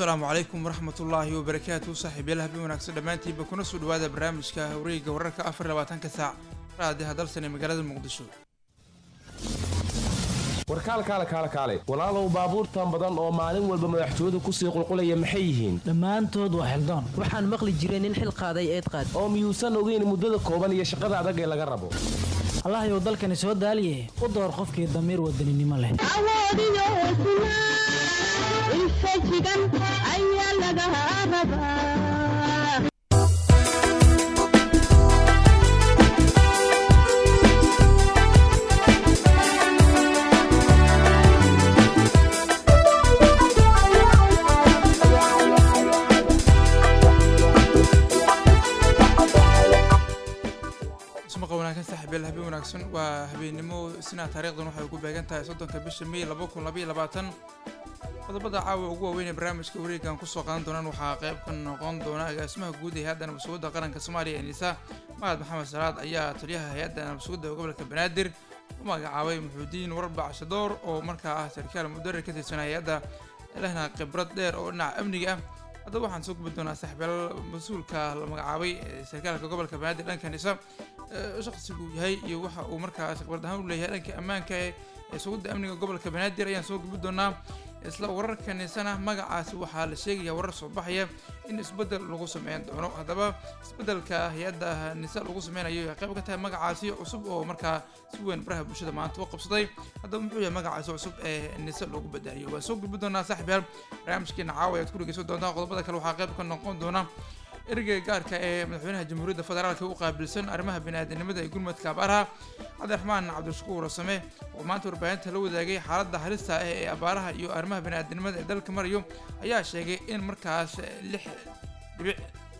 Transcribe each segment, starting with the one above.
asalaamu calaykum waraxmatullaahi wabarakaatu saaxiibyaal habeen wanaagsan dhammaantiinba kuna soo dhawaada barnaamijka wareegga wararka afar iyo labaatanka saac raadiha dalsan ee magaalada muqdisho warkaal kaale kaale kaale walaalow baabuurtan badan oo maalin walba madaxtooyadu kusii qulqulaya maxay yihiin dhammaantood waa xildaan waxaan maqli jiray nin xil qaaday eed qaad oo miyuusan ogeyn muddada kooban iyo shaqada adag ee laga rabo allahayow dalkani soo daaliye u door qofkii damiir wadaninimo leh awoodiyo hesnaa infajigan ayaa laga rabaa ismaqa wanaagsan saaxiibyaal habeen wanaagsan waa habeennimo isnaa taariikhdan waxay ku beegan tahay soddonka bisha may laba kun labaiyo labaatan qodobada caawa ugu waaweyn ee barnaamijka wareegan kusoo qaadan doonaan waxaa qayb ka noqon doona agaasimaha guud ee hay-adda nabadsugadda qaranka soomaaliya ee nisa mahad maxamed salaad ayaa taliyaha hay-adda nabadsugadda gobolka banaadir u magacaabay muxuudiin warbac shadoor oo markaa ah sarkaal mudarir ka tirsan hay-adda lehna khibrad dheer oo dhinaca amniga ah haddaba waxaan soo gubi doonaa saaxiibyaal mas-uulka la magacaabay sarkaalka gobolka banaadir dhanka nisa shaqsigu yahay iyo waxa uu markaas khibrad ahaan u leeyahay dhanka ammaanka ee sugidda amniga gobolka banaadir ayaan soo gubi doonaa isla wararka nisana magacaasi waxaa la sheegaya warar soo baxaya in isbeddel lagu sameyn doono haddaba isbeddelka hay-adda nisa lagu sameynayo ay qayb ka tahay magacaasi cusub oo markaa si weyn baraha bulshada maanta u qabsaday haddaba muxuu yahay magacaasi cusub ee nisa loogu badaliyo waan soo gubi doonaa saaxiibyaal barnaamijkeena caawa ayaad ku dhegeysan doontaan qodobada kale waxaa qayb ka noqon doona ereyga gaarka ee madaxweynaha jamhuuriyadda federaalka u qaabilsan arrimaha biniaadanimada ee gurmadka abaaraha cabdiraxmaan cabdishakuur same oo maanta warbaahinta la wadaagay xaaladda halista ah ee abaaraha iyo arrimaha biniaadanimada ee dalka marayo ayaa sheegay in markaas lix dhibic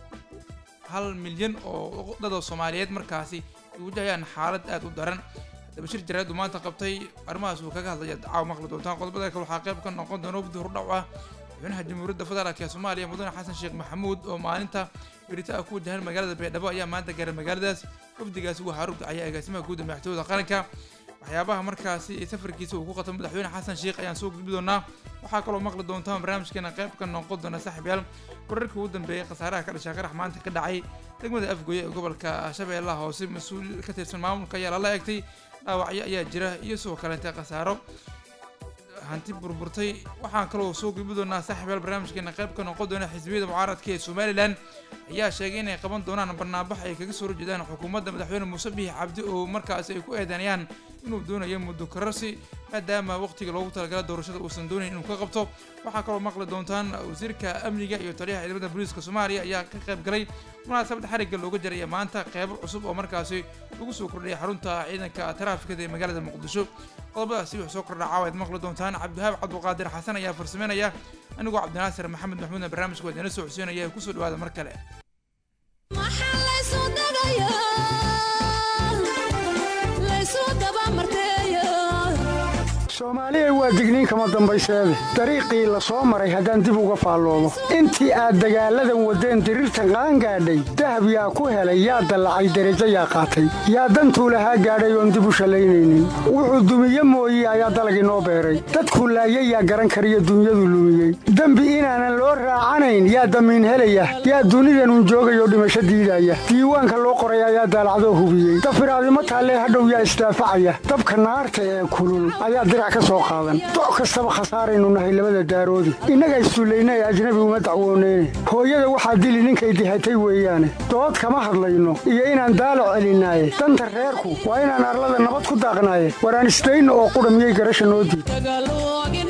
hal milyan oo dada soomaaliyeed markaasi ay wajahayaan xaalad aada u daran haddaba shir jaraadu maanta qabtay arrimahaas uu kaga hadlaya caawa maqli doontaan qodobada kale waxaa qayb ka noqon doona wafdi hordhac ah madaxweynaha jamhuuriyadda federaalk ee soomaaliya mudane xasan sheekh maxamuud oo maalinta berita ah ku wajahan magaalada baydhabo ayaa maanta gaaray magaaladaas wafdigaasi waxaa rugdacaya agaasimaha guud ee madaxtooyada qaranka waxyaabaha markaasi safarkiisa uu ku qatay madaxweyne xasan sheekh ayaan soo gudbi doonaa waxaa kaloo maqli doontaan barnaamijkeena qayb ka noqon doona saaxiibyaal wararkii ugu dambeeyay khasaaraha ka dhashay qarax maanta ka dhacay degmada afgoye ee gobolka shabeellaha hoose mas-uul ka tirsan maamulka ayaa lala eegtay dhaawacyo ayaa jira iyo sidoo kaleete khasaaro hanti burburtay waxaan kaloo soo gudbi doonaa saaxiibyaal barnaamijkeena qayb ka noqon doona xisbiyada mucaaradka ee somalilan ayaa sheegay inay qaban doonaan barnaabax ay kaga soo horjeedaan xukuumadda madaxweyne muuse biix cabdi oo markaasi ay ku eedeynayaan inuu doonayo muddo kararsi maadaama waqtiga loogu talagala doorashada uusan doonayn inuu ka qabto waxaa kaloo maqli doontaan wasiirka amniga iyo taliyaha ciidamada booliiska soomaaliya ayaa ka qayb galay munaasabad xarigga looga jaraya maanta qeybo cusub oo markaasi lagu soo kordhiyay xarunta ciidanka taraafikada ee magaalada muqdisho qodobadaasi wuxuu soo kordha caawa ad maqli doontaan cabdiwahaab cabduqaadir xasan ayaa farsameynaya anigoo cabdinaasir maxamed maxmuudna barnaamijka waa idinla soo codsiinaya kusoo dhawaada mar kale soomaaliya waa digniin kama dambayseede dariiqii la soo maray haddaan dib uga faalloobo intii aad dagaalladan waddeen diriirtan qaangaadhay dahab yaa ku helay yaa dallacay derajo yaa qaatay yaa dantuu lahaa gaadhay oon dib u shallaynaynin wuxuu dumiye mooye ayaa dalag inoo beeray dadkuu laayay yaa garan kariyo dunyadu lumiyey dembi inaanan loo raacanayn yaa damiin helaya yaa dunidanun joogayoo dhimasho diidaya diiwaanka loo qoray ayaa daalacdoo hubiyey dafiraadimo taallee hadhow yaa isdaafacaya dabka naarta ee kulul ayaa doc kastaba khasaaraynu nahay labada daaroodi innaga issullayna ee ajnabi uma dacwooneyne hooyada waxaa dili ninkay dihatay weeyaane dood kama hadlayno iyo inaan daalac celinaaye danta reerku waa inaan arlada nabad ku daaqnaaye waraan isdayno oo qudha miyay garasha noo diid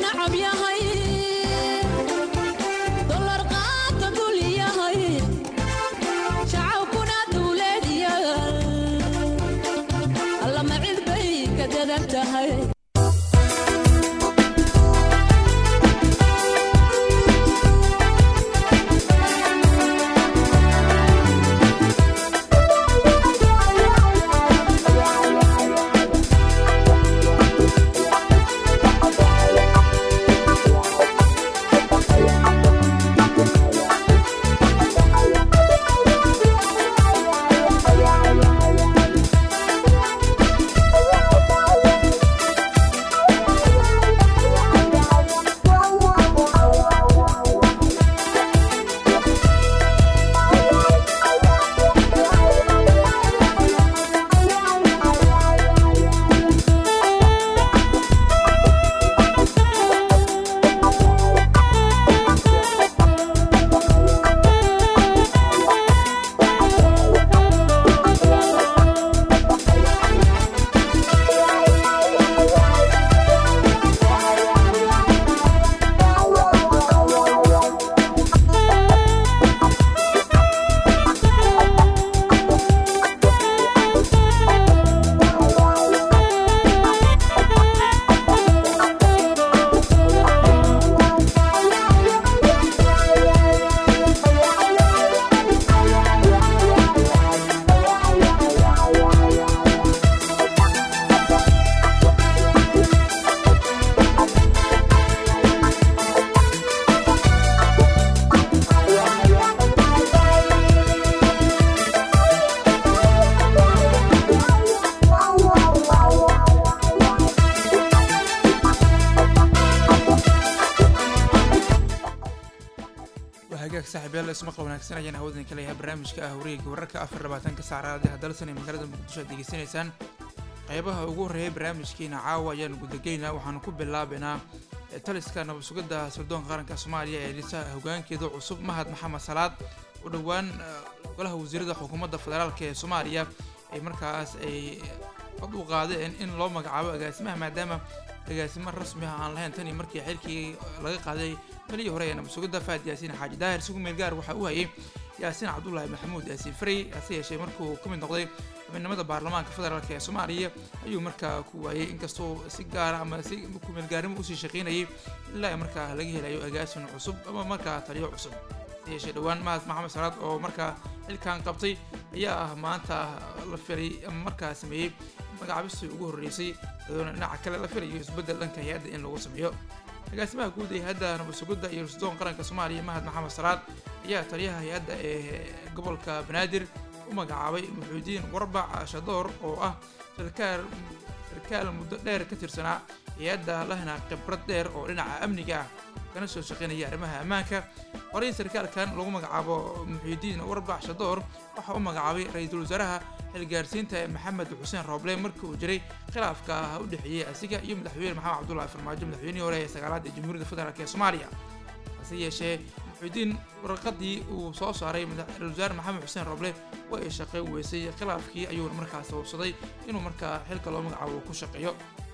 saaxiibayaal ismaqal wanaagsan ayaan hawdan ka leeyahay barnaamijka ah wareegga wararka afar labaatanka saacraad ee dalsan ee magaalada muqdisho aad degeysanaysaan qeybaha ugu horreeyay barnaamijkeena caawa ayaan gudageynaa waxaanu ku bilaabaynaa taliska nabad sugidda sirdoonka qaranka soomaaliya ee dhisa hogaankeeda cusub mahad maxamed salaad oo dhowaan golaha wasiirada xukuumadda federaalk ee soomaaliya ay markaas ay cod u qaadeen in loo magacaabo agaasimaha maadaama agaasimo rasmi ah aan lahayn tan iyo markii xilkii laga qaaday taliyii hore ee nabad sugidda faad yaasiin xaaji daahir sigu meel gaar waxaa u hayay yaasiin cabdullaahi maxamuud yaasiin farey hase yeeshee markuu ka mid noqday xubinimada baarlamaanka federaalk ee soomaaliya ayuu markaa ku waayey inkastoo si gaara ama si kumeelgaarnimo usii shaqaynayay ilaa markaa laga helayo agaasin cusub ama markaa taliyo cusub hase yeeshee dhowaan mahad maxamed salaad oo markaa xilkan qabtay ayaa ah maanta la filay ama markaa sameeyey magacaabistii ugu horreysay iyadoona dhinaca kale la filayo isbeddel dhanka hay-adda in lagu sameeyo agaasimaha guud ee hay-adda nabad sugidda iyo rasidoon qaranka soomaaliya mahad maxamed salaad ayaa taliyaha hay-adda ee gobolka banaadir u magacaabay muxuudiin warbac shadoor oo ah sarkaal sarkaal muddo dheer ka tirsanaa hay-adda lahna khibrad dheer oo dhinaca amniga ah kana soo shaqaynaya arrimaha ammaanka horey sarkaalkan lagu magacaabo muxiidiin warbac shadoor waxaa u magacaabay ra-iisul wasaaraha xilgaarsiinta maxamed xuseen rooble markii uu jiray khilaafka u dhexeeyey asiga iyo madaxweyne maxamed cabdullahi farmaajo madaxweynihii hore ee sagaalaad ee jamhuuriyadda federaalk ee soomaaliya hase yeeshee muxiidiin warqadii uu soo saaray ra-isul wasaare maxamed xuseen rooble waa ay shaqayn weysay khilaafkii ayuuna markaas sababsaday inuu markaa xilka loo magacaabo ku shaqeeyo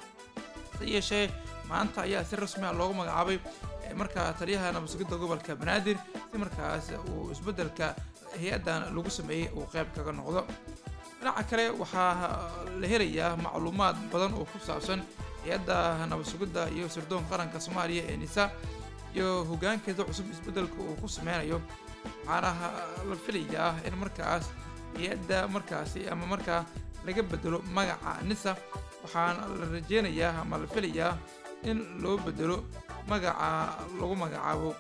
hase yeeshee maanta ayaa si rasmi ah loogu magacaabay markaa taliyaha nabad sugidda gobolka banaadir si markaas uu isbeddelka hay-addan lagu sameeyey uu qayb kaga noqdo dhinaca kale waxaa la helayaa macluumaad badan oo ku saabsan hay-adda nabad sugidda iyo sirdoonka qaranka soomaaliya ee nisa iyo hoggaankeeda cusub isbeddelka uu ku sameynayo waxaana la filayaa in markaas hay-adda markaasi ama markaa laga bedelo magaca nisa waxaana la rajeynayaa ama la filayaa in loo bedelo magaca lagu magacaabo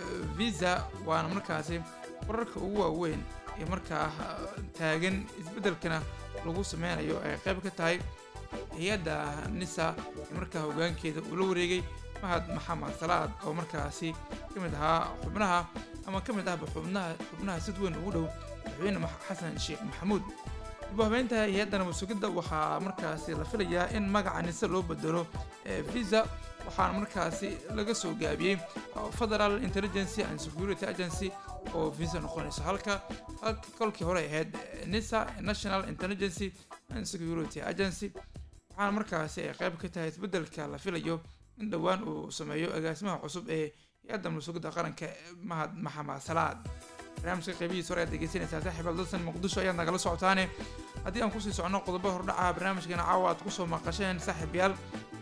visa waana markaasi wararka ugu waaweyn ee markaa taagan isbeddelkana lagu sameynayo ay qayb ka tahay hay-adda nisa ee markaa hoggaankeeda uu la wareegay mahad maxamed salaad oo markaasi ka mid ahaa xubnaha ama ka mid ahba xubnaha xubnaha sid weyn ugu dhow madaxweyne xasan sheekh maxamuud dib u habeynta hay-adda nabad sugidda waxaa markaasi la filayaa in magaca nise loo bedelo visa waxaana markaasi laga soo gaabiyey federal intelligency and security agency oo visa noqonayso halka halka kolkii hore ahayd nisa national intelligency and security agency waxaana markaasi ay qayb ka tahay isbeddelka la filayo in dhowaan uu sameeyo agaasimaha cusub ee hay-adda nabad-sugidda qaranka mahad maxamed salaad barnaamijka qaybihiisa hore aad degeysanaysaa saaxiib dalsan muqdisho ayaad nagala socotaane haddii aan kusii socono qodobo hordhaca barnaamijkeena caawa aad kusoo maqasheen saaxiibyaal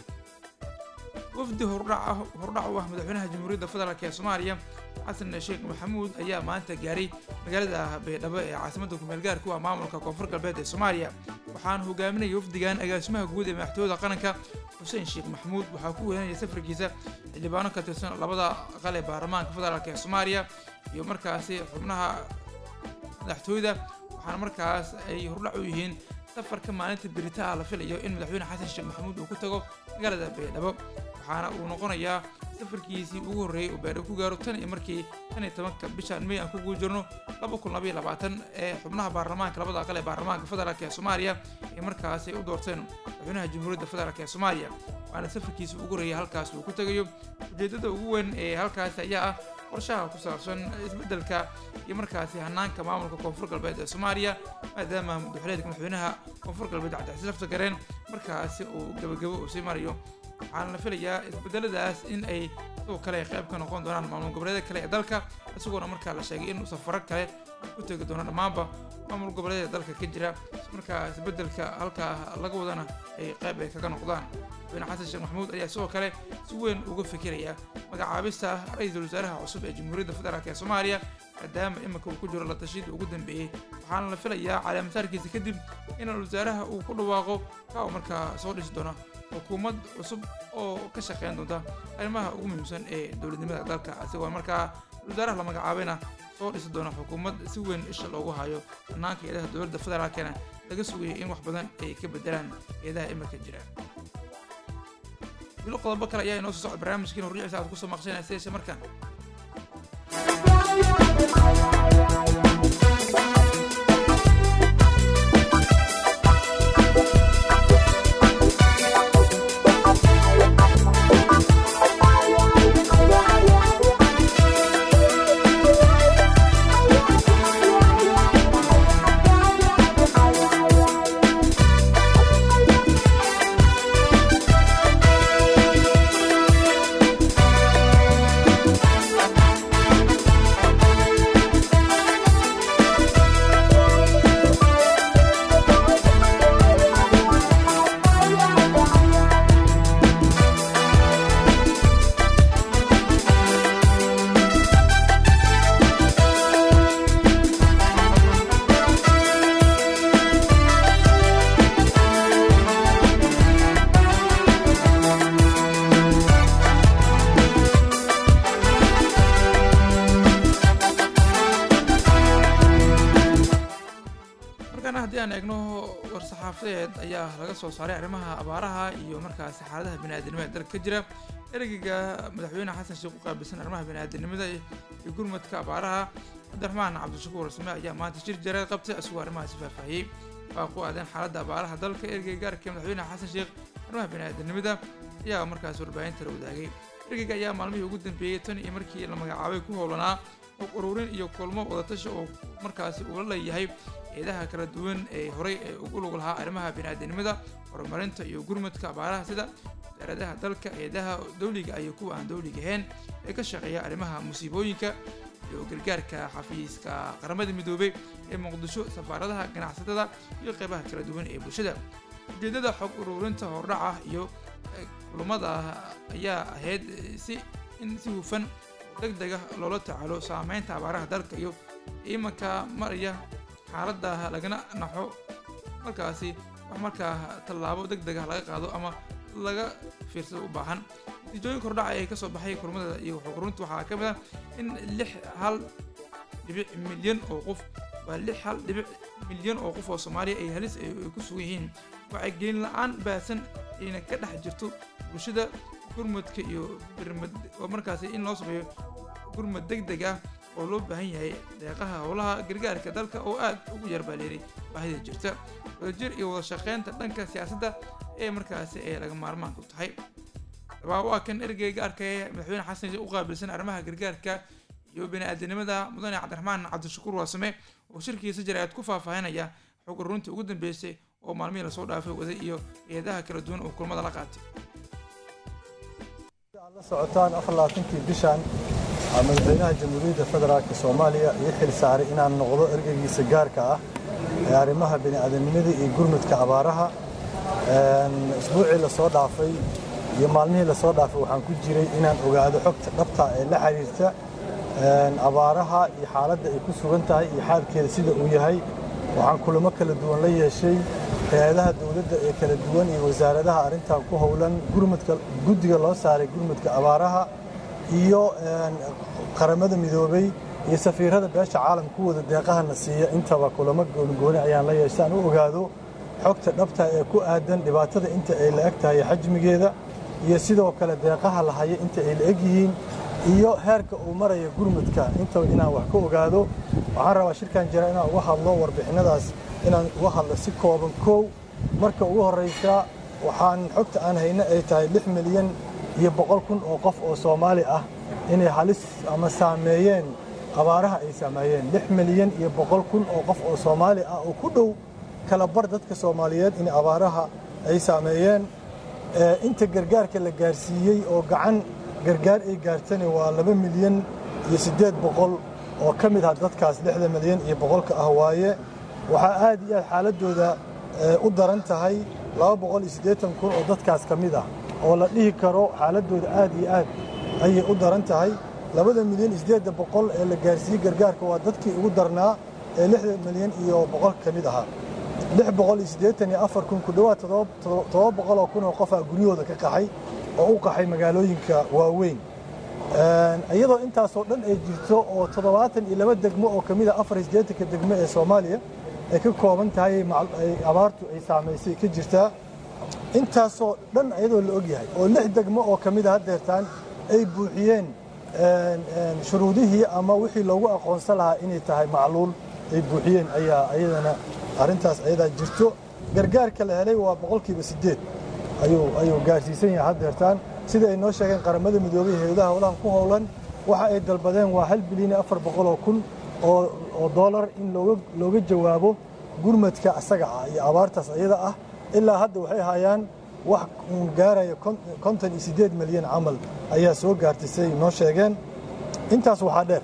wafdi hordhac ah hordhac u ah madaxweynaha jamhuuriyadda federaalk ee soomaaliya xasan sheekh maxamuud ayaa maanta gaaray magaalada baydhabo ee caasimadda kumeel gaarku ah maamulka koonfur galbeed ee soomaaliya waxaana hogaaminaya wafdigan agaasimaha guud ee madaxtooyada qaranka xuseen sheekh maxamuud waxaa ku weynaya safarkiisa xildhibaano ka tirsan labada aqal ee baarlamaanka federaalk ee soomaaliya iyo markaasi xubnaha madaxtooyada waxaana markaas ay hordhac u yihiin safarka maalinta beritaha la filayo in madaxweyne xasan sheekh maxamuud uu ku tago magaalada baydhabo waxaana uu noqonayaa safarkiisii ugu horreeyey uu baydhabo ku gaaro tan iyo markii tan iyo tobanka bishan may aan ku guul jirno laba kun labaiyo labaatan ee xubnaha baarlamaanka labada aqal ee baarlamaanka federaalk ee soomaaliya ee markaasi u doorteen madaxweynaha jamhuuriyadda federaalk ee soomaaliya waana safarkiisii ugu horreeyey halkaas uu ku tegayo ujeeddada ugu weyn ee halkaasi ayaa ah qorshaha ku saabsan isbeddelka iyo markaasi hanaanka maamulka koonfur galbeed ee soomaaliya maadaama madaxweyneedka madaxweynaha koonfur galbeed cabdicasiis lafta gareen markaasi uu gabagabo uu sii marayo waxaana la filayaa isbedeladaas in ay sidoo kale qayb ka noqon doonaan maamul goboleeda kale ee dalka isagoona markaa la sheegay in safaro kale ku tegi doono dhammaanba maamul goboleeda dalka ka jira markaa isbedelka halkaa laga wadana ay qayb ay kaga noqdaan madaxweyne xasan sheekh maxamuud ayaa sidoo kale si weyn uga fikiraya magacaabista ra-iisul wasaaraha cusub ee jamhuuriyadda federaalk ee soomaaliya maadaama iminka uu ku jiro la tashiyada ugu dambeeyey waxaana la filayaa caleemasaarkiisa kadib in wasaaraha uu ku dhawaaqo ka uu markaa soo dhisi doono xukuumad cusub oo ka shaqeyn doonta arrimaha ugu muhiimsan ee dowladnimada dalka isagoo markaa wasaaraha la magacaabayna soo dhisi doona xukuumad si weyn isha loogu hayo hanaanka eedaha dowladda federaalkana laga sugayay in wax badan ay ka bedelaan eedaha iminka jira bilo qodobo kale ayaa inoo soo socda barnaamijkiina horriciisa aad kusoo maqshanaysa yeeshe markaan markaana haddii aan eegno war-saxaafadeed ayaa laga soo saaray arrimaha abaaraha iyo markaasi xaaladaha bini-aadanimada ee dalka ka jira ereyga madaxweyne xasan sheekh u qaabilsan arrimaha bini-aadanimada iyo gurmadka abaaraha cabdiraxmaan cabdishakuur warsame ayaa maanta shir jareed qabtay isagoo arrimahaasi faahfaahiyey waa ku aadeen xaaladda abaaraha dalka ereyga gaarka madaxweyne xasan sheekh arrimaha bini-aadanimada ayaa markaasi warbaahinta la wadaagay ereyga ayaa maalmihii ugu dambeeyey tan iyo markii la magacaabay ku howlanaa og ururin iyo kulmo wadatashi oo markaasi uu la leeyahay eedaha kala duwan ee horey ee ugu lug lahaa arrimaha bini-aadanimada horumarinta iyo gurmadka abaaraha sida wasaaradaha dalka eedaha dowliga iyo kuwa aan dowliga ahayn ee ka shaqeeya arrimaha musiibooyinka iyo gargaarka xafiiska qaramada midoobay ee muqdisho safaaradaha ganacsatada iyo qeybaha kala duwan ee bulshada ujeedada xog ururinta hordhaca iyo eh, kulamada ayaa ahayd eh, si in si hufan deg dega loola tacaalo saameynta abaaraha dalka iyo imanka maraya xaaladda lagana naxo markaasi wax markaa tallaabo deg dega laga qaado ama laga fiirsado u baahan natiijooyinka hordhaca ee kasoo baxay kulmada iyo xuqurinta waxaa ka mid ah in lix hal dhibic milyan oo qof waa lix hal dhibic milyan oo qof oo soomaaliya ay halis ay ay ku sugan yihiin wacyigelin la-aan baahsan ayna ka dhex jirto bulshada gurmadka iyo birmad oo markaasi in loo sameeyo gurmad deg deg ah oo loo baahan yahay deeqaha howlaha gargaarka dalka oo aad ugu yar baa leeray baahida jirta wadajir iyo wada shaqeynta dhanka siyaasadda ee markaasi ay laga maarmaanku tahay dabaa waa kan ergeyga arkaya madaxweyne xasan sheekh u qaabilsan arrimaha gargaarka iyo bini-aadanimada mudane cabdiraxmaan cabdishakuur waasame oo shirkiisa jaraa'id ku faahfaahinaya xog ururintii ugu dambeysay oo maalmihii lasoo dhaafay waday iyo eedaha kala duwan oo kulmada la qaatay aad la socotaan afarlaatankii bishan aa madaxweynaha jamhuuriyadda federaalk soomaaliya ii xil saaray inaan noqdo ergeygiisa gaarka ah ee arrimaha bini'aadanimada iyo gurmudka abaaraha isbuucii lasoo dhaafay iyo maalmihii lasoo dhaafay waxaan ku jiray inaan ogaado xogta dhabta ee la xiriirta abaaraha iyo xaaladda ay ku sugan tahay iyo xaalkeeda sida uu yahay waxaan kulamo kala duwan la yeeshay hay-adaha dowladda ee kala duwan iyo wasaaradaha arrintan ku howlan gurmudka guddiga loo saaray gurmudka abaaraha iyo qaramada midoobay iyo safiirada beesha caalamka ku wada deeqahana siiya intaba kulamo goonigooni ayaan la yeeshay aan u ogaado xogta dhabta ee ku aadan dhibaatada inta ay la eg tahay xajmigeeda iyo sidoo kale deeqaha la haya inta ay la eg yihiin iyo heerka uu maraya gurmudka intaba inaan wax ka ogaado waxaan rabaa shirkan jira inaan uga hadlo warbixinadaas inaan uga hadlo si kooban kow marka ugu horraysa waxaan xogta aan hayna ay tahay lix milyan iyo boqol kun oo qof oo soomaali ah inay halis ama saameeyeen abaaraha ay saameeyeen lix milyan iyo boqol kun oo qof oo soomaali ah oo ku dhow kala bar dadka soomaaliyeed in abaaraha ay saameeyeen inta gargaarka la gaarsiiyey oo gacan gargaar ay gaartani waa laba milyan iyo siddeed boqol oo ka mid ah dadkaas lixda milyan iyo boqolka ah waaye waxaa aad iyo aad xaaladdooda u daran tahay laba boqol iyo siddeetan kun oo dadkaas ka mid ah oo la dhihi karo xaaladdooda aad iyo aad ayay u daran tahay labada milyan iyo siddeedda boqol ee la gaarsiiyey gargaarka waa dadkii ugu darnaa ee lixda milyan iyo boqol ka mid ahaa lix boqol iyo siddeetan iyo afar kun ku dhowaad toddoba boqol oo kun oo qofaa guryahooda ka qaxay oo u qaxay magaalooyinka waaweyn iyadoo intaasoo dhan ay jirto oo toddobaatan iyo laba degmo oo ka mid a afar iyo siddeetanka degmo ee soomaaliya ay ka kooban tahay abaartu ay saamaysay ka jirtaa intaasoo dhan iyadoo la og yahay oo lix degmo oo ka mid a haddeertaan ay buuxiyeen shuruudihii ama wixii loogu aqoonsan lahaa inay tahay macluul ay buuxiyeen ayaa ayadana arrintaas ayadaa jirto gargaarka la helay waa boqolkiiba siddeed ayuu ayuu gaarsiisan yahay haddeertaan sida ay noo sheegeen qaramada midoobay hay-adaha howlahan ku howlan waxa ay dalbadeen waa hal bilyan iyo afar boqol oo kun oo oo dollar in looga looga jawaabo gurmadka asaga ah iyo abaartaas ayada ah ilaa hadda waxay hayaan wax gaaraya konton iyo siddeed milyan camal ayaa soo gaartay siday noo sheegeen intaas waxaa dheer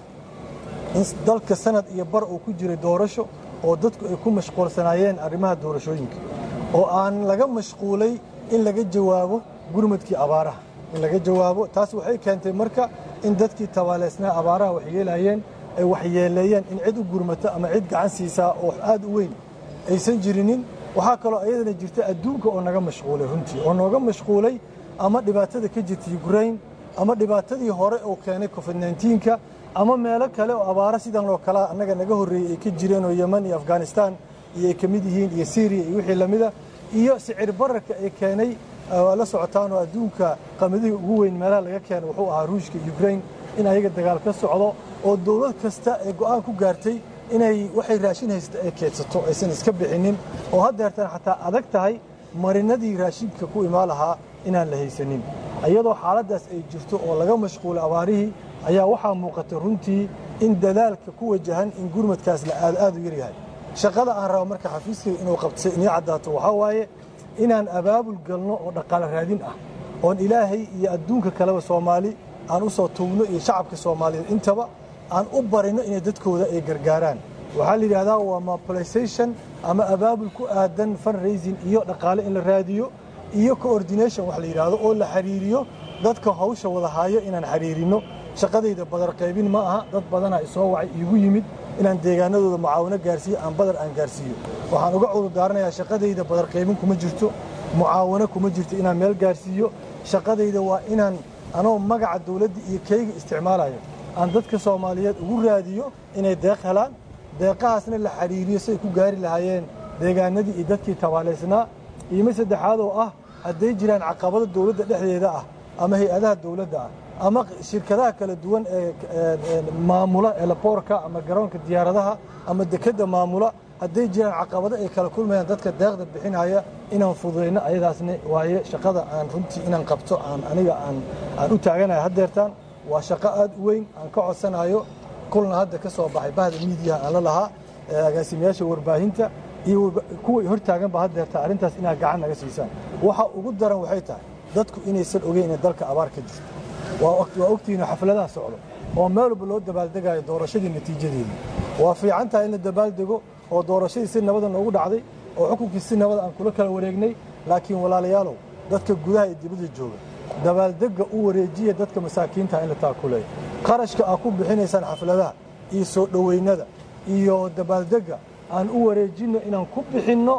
in dalka sanad iyo bar uu ku jiray doorasho oo dadku ay ku mashquulsanaayeen arrimaha doorashooyinka oo aan laga mashquulay in laga jawaabo gurmadkii abaaraha in laga jawaabo taas waxay keentay marka in dadkii tabaaleysnaa abaaraha waxyeelayeen ay waxyeeleeyeen in cid u gurmato ama cid gacan siisaa oo aad u weyn aysan jirinin waxaa kaloo ayadana jirta adduunka oo naga mashquulay runtii oo nooga mashquulay ama dhibaatada ka jirta ukraine ama dhibaatadii hore uu keenay covid 19ka ama meelo kale oo abaaro sidan oo kalea annaga naga horreeyey ay ka jireen oo yeman iyo afghanistan iyo ay ka mid yihiin iyo syriya iyo wixii lamida iyo sicir bararka ay keenay waa la socotaan oo adduunka qamadihii ugu weyn meelaha laga keena wuxuu ahaa ruushka ukraine in ayaga dagaal ka socdo oo dowlad kasta ay go'aan ku gaartay inay waxay raashin haysta ay keedsato aysan iska bixinin oo haddeertan xataa adag tahay marinadii raashinka ku imaan lahaa inaan la haysanin iyadoo xaaladdaas ay jirto oo laga mashquulay abaarihii ayaa waxaa muuqata runtii in dadaalka ku wajahan in gurmadkaas la aad aad u yaryahay shaqada aan rabo marka xafiiskayga inuu qabtay inii caddaato waxaa waaye inaan abaabul galno oo dhaqaale raadin ah oon ilaahay iyo adduunka kaleba soomaali aan u soo tuugno iyo shacabka soomaaliyeed intaba aan u barino inay dadkooda ay gargaaraan waxaa la yidhahdaa waa mobilization ama abaabul ku aadan fundraising iyo dhaqaale in la raadiyo iyo coordination wax la yidhaahdo oo la xiriiriyo dadka hawsha wada haayo inaan xiriirino shaqadayda badar qaybin ma aha dad badanaa isoo wacay iigu yimid inaan deegaanadooda mucaawino gaarsiiyo aan badar aan gaarsiiyo waxaan uga cudur daaranayaa shaqadayda badar qaybin kuma jirto mucaawano kuma jirto inaan meel gaarsiiyo shaqadayda waa inaan anoo magaca dawladda iyo keyga isticmaalayo aan dadka soomaaliyeed ugu raadiyo inay deeq helaan deeqahaasna la xiriiriyo siay ku gaari lahaayeen deegaanadii iyo dadkii tabaalaysnaa iima saddexaad oo ah hadday jiraan caqabado dawladda dhexdeeda ah ama hay-adaha dawladda ah ama shirkadaha kala duwan ee maamula elaboorka ama garoonka diyaaradaha ama dekedda maamula hadday jiraan caqabado ay kala kulmayaan dadka deeqda bixinaya inaan fududayno ayadaasna waaye shaqada aan runtii inaan qabto aan aniga aan aan u taaganayo haddeertaan waa shaqo aad u weyn aan ka codsanayo kulna hadda ka soo baxay bahda miidiyaha aan la lahaa agaasimayaasha warbaahinta iyo kuway hortaaganba haddeerta arrintaas inaad gacan naga siisaan waxa ugu daran waxay tahay dadku inaysan ogeyn inay dalka abaar ka jirto waa ogtihiino xafladaha socdo oo meel walba loo dabaaldegayo doorashadii natiijadeedii waa fiican tahay in la dabaaldego oo doorashadii si nabada noogu dhacday oo xukunkii si nabada aan kula kala wareegnay laakiin walaalayaalow dadka gudaha iyo dibadda jooga dabaaldegga u wareejiya dadka masaakiinta in la taakuleeyo qarashka aad ku bixinaysaan xafladaha iyo soo dhoweynada iyo dabaaldegga aan u wareejinno inaan ku bixinno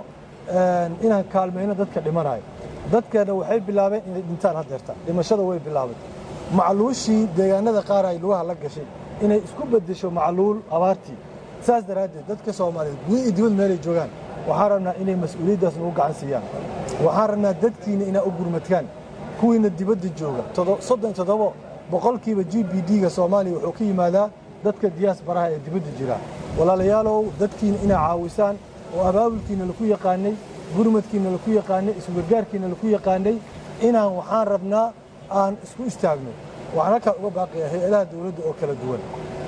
inaan kaalmayno dadka dhimanayo dadkeena waxay bilaabeen inay dhintaan haddeertaan dhimashada way bilaabatay macluushii deegaanada qaar ay lugaha la gashay inay isku beddesho macluul abaartii saas daraaddeed dadka soomaaliyeed guud iyo dibad meelay joogaan waxaan rabnaa inay mas-uuliyaddaas nagu gacan siiyaan waxaan rabnaa dadkiina inaa u gurmadkaan kuwiina dibadda jooga soddon iyo toddobo boqolkiiba g b d-ga soomaaliya wuxuu ka yimaadaa dadka diyaasbaraha ee dibadda jira walaalayaalow dadkiina inaa caawisaan oo abaabulkiina laku yaqaanay gurmadkiina laku yaqaanay isgargaarkiina laku yaqaanay inaan waxaan rabnaa aan isku istaagno waxaan halkaan uga baaqayaa hay-adaha dawladda oo kala duwan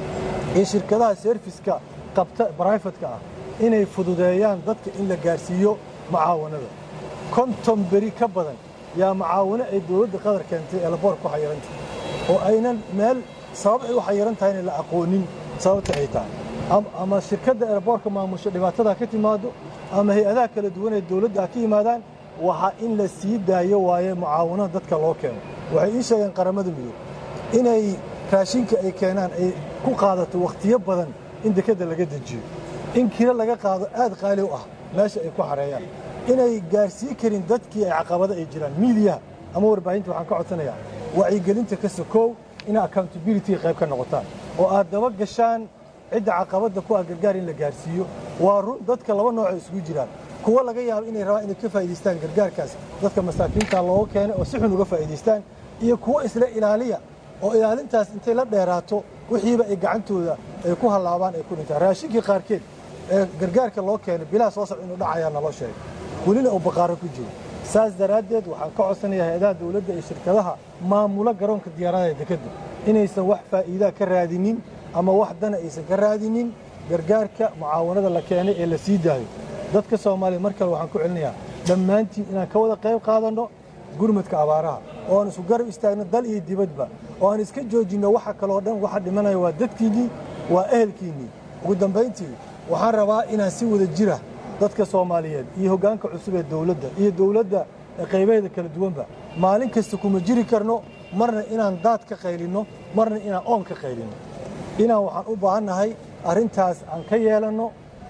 iyo shirkadaha serviska qabta brifatka ah inay fududeeyaan dadka in la gaarsiiyo macaawanada konton beri ka badan yaa macaawino ay dawladda qadar keentay ee laboor ku xayiranta oo aynan meel sabab ay u xayiran tahayna la aqoonin sababta ay tahay ama shirkadda eelaboorka maamusho dhibaatada ka timaado ama hay-adaha kala duwan ee dawladda ha ka yimaadaan waxaa in la sii daayo waaye mucaawinada dadka loo keeno waxay ii sheegeen qaramada midoob inay raashinka ay keenaan ay ku qaadato wakhtiyo badan in dekedda laga dejiyo in kiro laga qaado aad qaali u ah meesha ay ku xareeyaan inay gaarsii karin dadkii ay caqabado ay jiraan miidiyaha ama warbaahinta waxaan ka codsanayaa wacyigelinta ka sokow inay accountabilityga qayb ka noqotaan oo aad daba gashaan cidda caqabadda ku ah gargaar in la gaarsiiyo waa run dadka laba noocay isugu jiraan kuwo laga yaabo inay rabaan inay ka faa'idaystaan gargaarkaas dadka masaakiinta looga keenay oo si xun uga faa'idaystaan iyo kuwo isla ilaaliya oo ilaalintaas intay la dheeraato wixiiba ay gacantooda ay ku hallaabaan ay ku dhintaan raashinkii qaarkeed ee gargaarka loo keenay bilaha soo socda inuu dhacayaa naloo sheegay welina uu baqaaro ku jiro saas daraaddeed waxaan ka codsanayaa hay-adaha dawladda iyo shirkadaha maamula garoonka diyaaradaha dekedda inaysan wax faa'iidaa ka raadinin ama wax dana aysan ka raadinin gargaarka mucaawanada la keenay ee la sii daayo dadka soomaaliya mar kale waxaan ku celinayaa dhammaantiin inaan ka wada qayb qaadanno gurmadka abaaraha oo aan isku garab istaagno dal iyo dibadba oo aan iska joojinno waxa kaloo dhan waxa dhimanaya waa dadkiinnii waa ehelkiinnii ugu dambayntii waxaan rabaa inaan si wada jira dadka soomaaliyeed iyo hoggaanka cusub ee dawladda iyo dawladda qaybaheeda kala duwanba maalin kasta kuma jiri karno marna inaan daad ka qaylinno marna inaan oon ka qaylinno inaan waxaan u baahannahay arrintaas aan ka yeelanno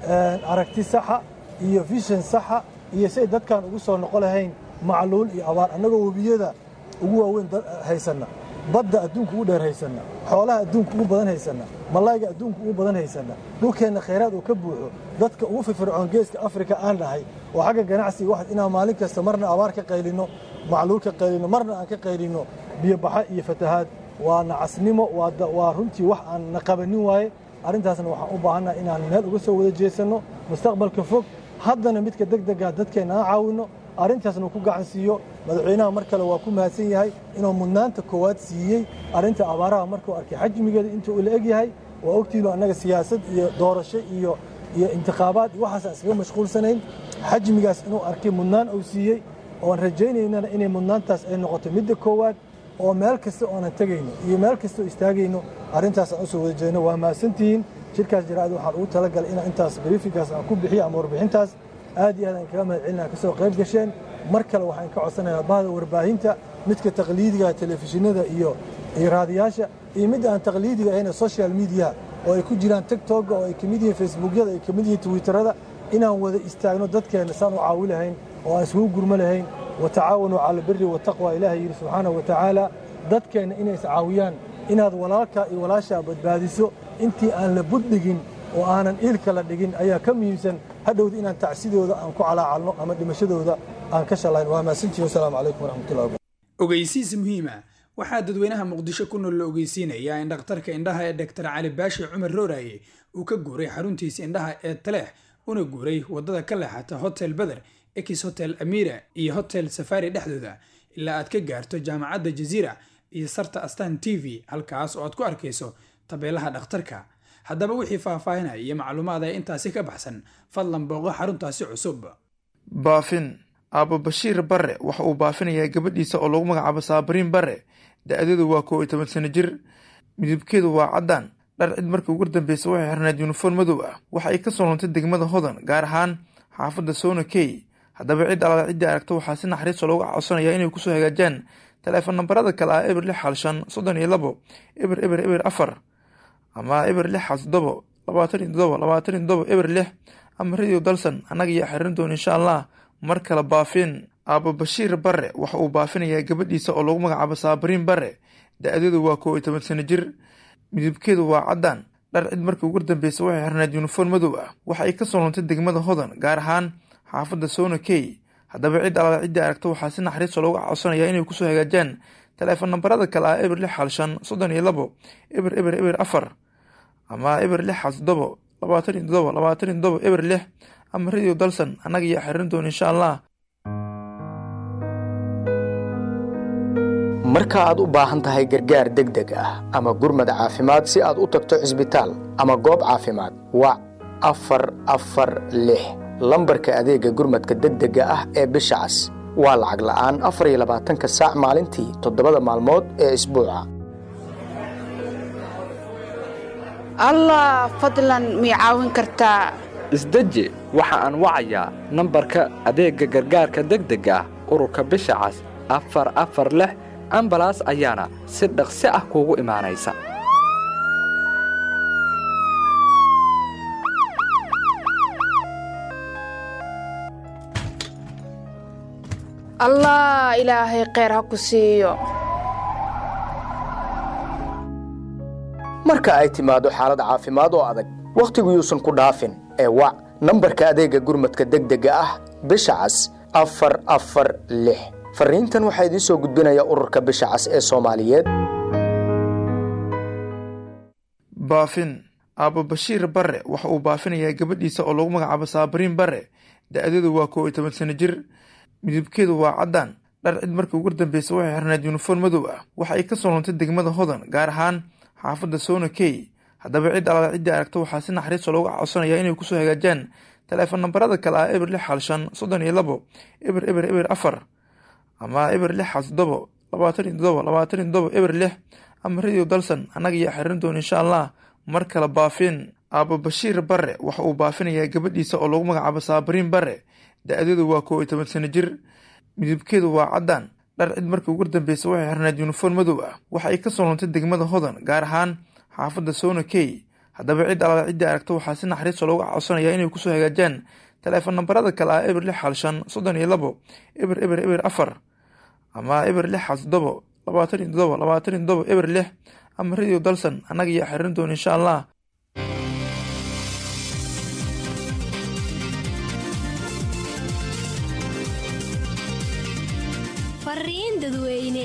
aragti saxa iyo vishan saxa iyo si ay dadkaan ugu soo noqo lahayn macluul iyo abaar annagoo webiyada ugu waaweyn haysanna badda adduunka ugu dheer haysanna xoolaha adduunka ugu badan haysanna malayga adduunka ugu badan haysanna dhulkeenna khayraad uu ka buuxo dadka ugu firfircoon geeska afrika aan dhahay oo xagga ganacsiga wax inaan maalin kasta marna abaar ka qaylinno macluul ka qaylinno marna aan ka qaylinno biyobaxa iyo fatahaad waa nacasnimo waa runtii wax aan na qabanin waaye arrintaasna waxaan u baahannaha inaan meel uga soo wada jeesanno mustaqbalka fog haddana midka degdega dadkeenna aan caawinno arrintaasna ku gacan siiyo madaxweynaha mar kale waa ku mahadsan yahay inuu mudnaanta koowaad siiyey arrinta abaaraha markuu arkay xajmigeeda intuu ula eg yahay waa ogtiinu annaga siyaasad iyo doorasho iyo iyo intikhaabaad iyo waxaasaan iskaga mashquulsanayn xajmigaas inuu arkay mudnaan uu siiyey oon rajaynaynana inay mudnaantaas ay noqoto midda koowaad oo meel kasta oonan tegayno iyo meel kasta oo istaagayno arrintaas aan u soo wada jeedno waa mahadsantihiin shirkaas jaraa'id waxaan ugu talagalay inaan intaas briifinkaas aan ku bixiyo ama warbixintaas aad iyo aad aan kaga mahad celina ka soo qayb gasheen mar kale waxaan ka codsanayaa bahda warbaahinta midka taqliidiga telefishinada iyo iyo raadiyaasha iyo midda aan taqliidiga ahayna social media oo ay ku jiraan tiktoka oo ay ka mid yihiin facebookyada ay ka mid yihiin twitterada inaan wada istaagno dadkeenna saan u caawi lahayn oo aan isugu gurmo lahayn watacaawanuu cala albiri wataqwa ilaahay yidhi subxaanahu wa tacaala dadkeenna inay iscaawiyaan inaad walaalkaa iyo walaashaa badbaadiso intii aan la buddhigin oo aanan iilka la dhigin ayaa ka muhiimsan hadhowda inaan tacsidooda aan ku calaacalno ama dhimashadooda aan ka shallayn waa mahadsantihin wasalaamu calaykum waraxmatullahi wabarakatu ogeysiis muhiima waxaa dadweynaha muqdisho ku nool la ogeysiinayaa in dhakhtarka indhaha ee doktor cali baashi cumar rooraye uu ka guuray xaruntiisa indhaha ee taleex una guuray waddada ka leexata hotel beder ex hotel amira iyo hotel safari dhexdooda ilaa aad ka gaarto jaamacadda jaziira iyo sarta astan t v halkaas oo aad ku arkayso tabeelaha dhakhtarka haddaba wixii faahfaahinaya iyo macluumaad ee intaasi ka baxsan fadlan booqo xaruntaasi cusub baafin aabo bashiir bare waxa uu baafinayaa gabadhiisa oo lagu magacaabo saabariin bare da-adeedu waa koob iyo toban sano jir midabkeedu waa caddaan dhar cid markii ugu dambeysa waxay xirnayd yuniform madow ah waxa ay ka soo luntay degmada hodan gaar ahaan xaafadda soona key haddaba cid alaala ciddii aragto waxaa si naxariiso looga codsanayaa inay kusoo hagaajaan taleefon nambarada kale ah eber lix hal shan soddon iyo labo eber eber eber afar ama eber lix hal toddobo labaatan iyo toddobo labaatan iyo toddobo eber lix ama radio dalsan annaga ayaa xirin doona insha allah mar kale baafin aabo bashiir bare waxa uu baafinayaa gabadhiisa oo lagu magacaabo saabariin bare da-adeedu waa koob iyo toban sano jir midabkeedu waa caddaan dhar cid markii ugu dambeysa waxay xirnayd yuniform madow ah waxa ay ka soo luntay degmada hodan gaar ahaan xaafadda soona key haddaba cid alaala ciddii aragto waxaa si naxariiso looga codsanayaa inay kusoo hagaajaan taleefon nambarada kale ah eber lix hal shan soddon iyo labo eber eber eber afar ama eber lix hal toddobo labaatan iyo toddobo labaatan iyo toddobo eber lix ama radio dalsan annaga ayaa xirin doona insha allah marka aad u baahan tahay gargaar degdeg ah ama gurmad caafimaad si aad u tagto cisbitaal ama goob caafimaad wac afar afar lix lambarka adeegga gurmadka degdega ah ee bisha cas waa lacag la'aan afar iyo labaatanka saac maalintii toddobada maalmood ee isbuuca allah fadlan mii caawin kartaa isdeji waxa aan wacayaa nambarka adeegga gargaarka degdega ah ururka bisha cas afar afar lix ambalaas ayaana si dhaqsi ah kuugu imaanaysa allah ilaahay kheyr ha ku siiyo marka ay timaado xaalad caafimaad oo adag wakhtigu yuusan ku dhaafin ee wac nambarka adeegga gurmadka degdega ah bisha cas afar afar lix farriintan waxaa idiin soo gudbinaya ururka bisha cas ee soomaaliyeed baafin aabo bashiir bare waxa uu baafinayaa gabadhiisa oo lagu magacaabo saabariin bare da-deedu waa kow iyo toban sano jir midabkeedu waa caddaan dhar cid markii ugu dambeysa waxay xirnayd yuniform madow ah waxa ay kasoo luntay degmada hodan gaar ahaan xaafadda sona key haddaba cid alaala ciddii aragto waxaa si naxariiso looga codsanayaa inay kusoo hagaajaan taleefon nambarada kale ah eber lix xal shan soddon iyo labo eber eber eber afar ama eber lix xal toddobo labaatan iyo toddobo labaatan iyo toddobo eber lix ama radio dalsan annaga iyo xirin doon insha allah mar kale baafin aabo bashiir bare waxa uu baafinayaa gabadhiisa oo lagu magacaabo saabariin bare da-deedu waa kow iyo toban sano jir midabkeedu waa caddaan dhar cid markii ugu dambeysa waxay xirnayd yuniform madow ah waxa ay kasoo luntay degmada hodan gaar ahaan xaafadda sona key haddaba cid alaala ciddii aragto waxaa si naxariiso looga codsanayaa inay kusoo hagaajaan taleefon nambarada kale ah eber lix xal shan soddon iyo labo eber eber eber afar ama eber lix xal toddobo labaatan iyo toddobo labaatan iyo toddobo eber lix ama radio dalsan annaga iyo xirin doon insha allah fariin dadweyne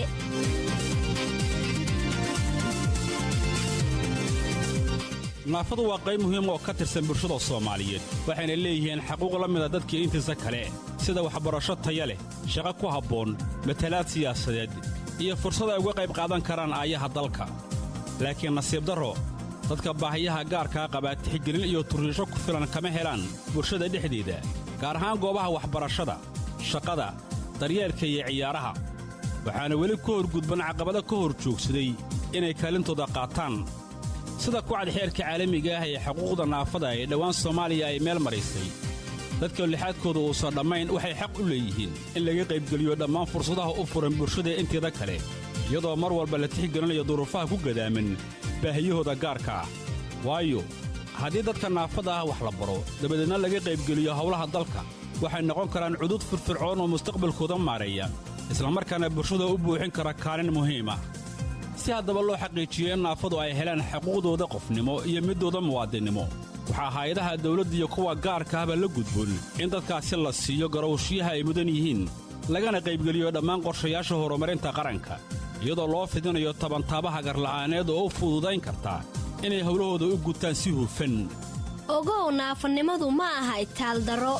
naafadu waa qayb muhiim oo ka tirsan bulshada soomaaliyeed waxayna leeyihiin xaquuq la mida dadkii intiisa kale sida waxbarasho taya leh shaqo ku habboon matalaad siyaasadeed iyo fursad ay uga qayb qaadan karaan aayaha dalka laakiin nasiib darro dadka baahiyaha gaarkaa qabaa tixgelin iyo turriisho ku filan kama helaan bulshada dhexdeeda gaar ahaan goobaha waxbarashada shaqada daryeelka iyo ciyaaraha waxaana weli ka horgudban caqabado ka hor joogsaday inay kaalintooda qaataan sida kucad xeerka caalamiga ah ee xuquuqda naafada ee dhowaan soomaaliya ay meel maraysay dadka lixaadkooda uusan dhammayn waxay xaq u leeyihiin in laga qaybgeliyo dhammaan fursadaha u furan bulshada inteeda kale iyadoo mar walba la tixgelinayo duruufaha ku gadaaman baahiyahooda gaarka ah waayo haddii dadka naafada ah wax la baro dabadeedna laga qaybgeliyo howlaha dalka waxay noqon karaan cudud firfircoon oo mustaqbalkooda maareeya islamarkaana bulshada u buuxin kara kaalin muhiim ah si haddaba loo xaqiijiyo in naafadu ay helaan xuquuqdooda qofnimo iyo middooda muwaadinnimo waxaa hay-adaha dawladda iyo kuwa gaarka ahba la gudboon in dadkaasi la siiyo garowshiyaha ay mudan yihiin lagana qaybgeliyo dhammaan qorshayaasha horumarinta qaranka iyadoo loo fidinayo tabantaabaha garla'aaneed oo u fududayn karta inay howlahooda u gutaan si hufan ogow naafanimadu ma aha itaaldaro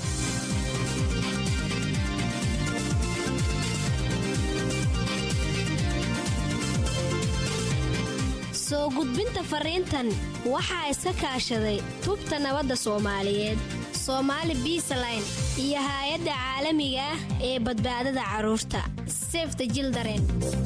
soo gudbinta fariintan waxaa iska kaashaday tubta nabadda soomaaliyeed soomaali biisaline iyo haay-adda caalamiga ah ee badbaadada carruurta sefta jildaren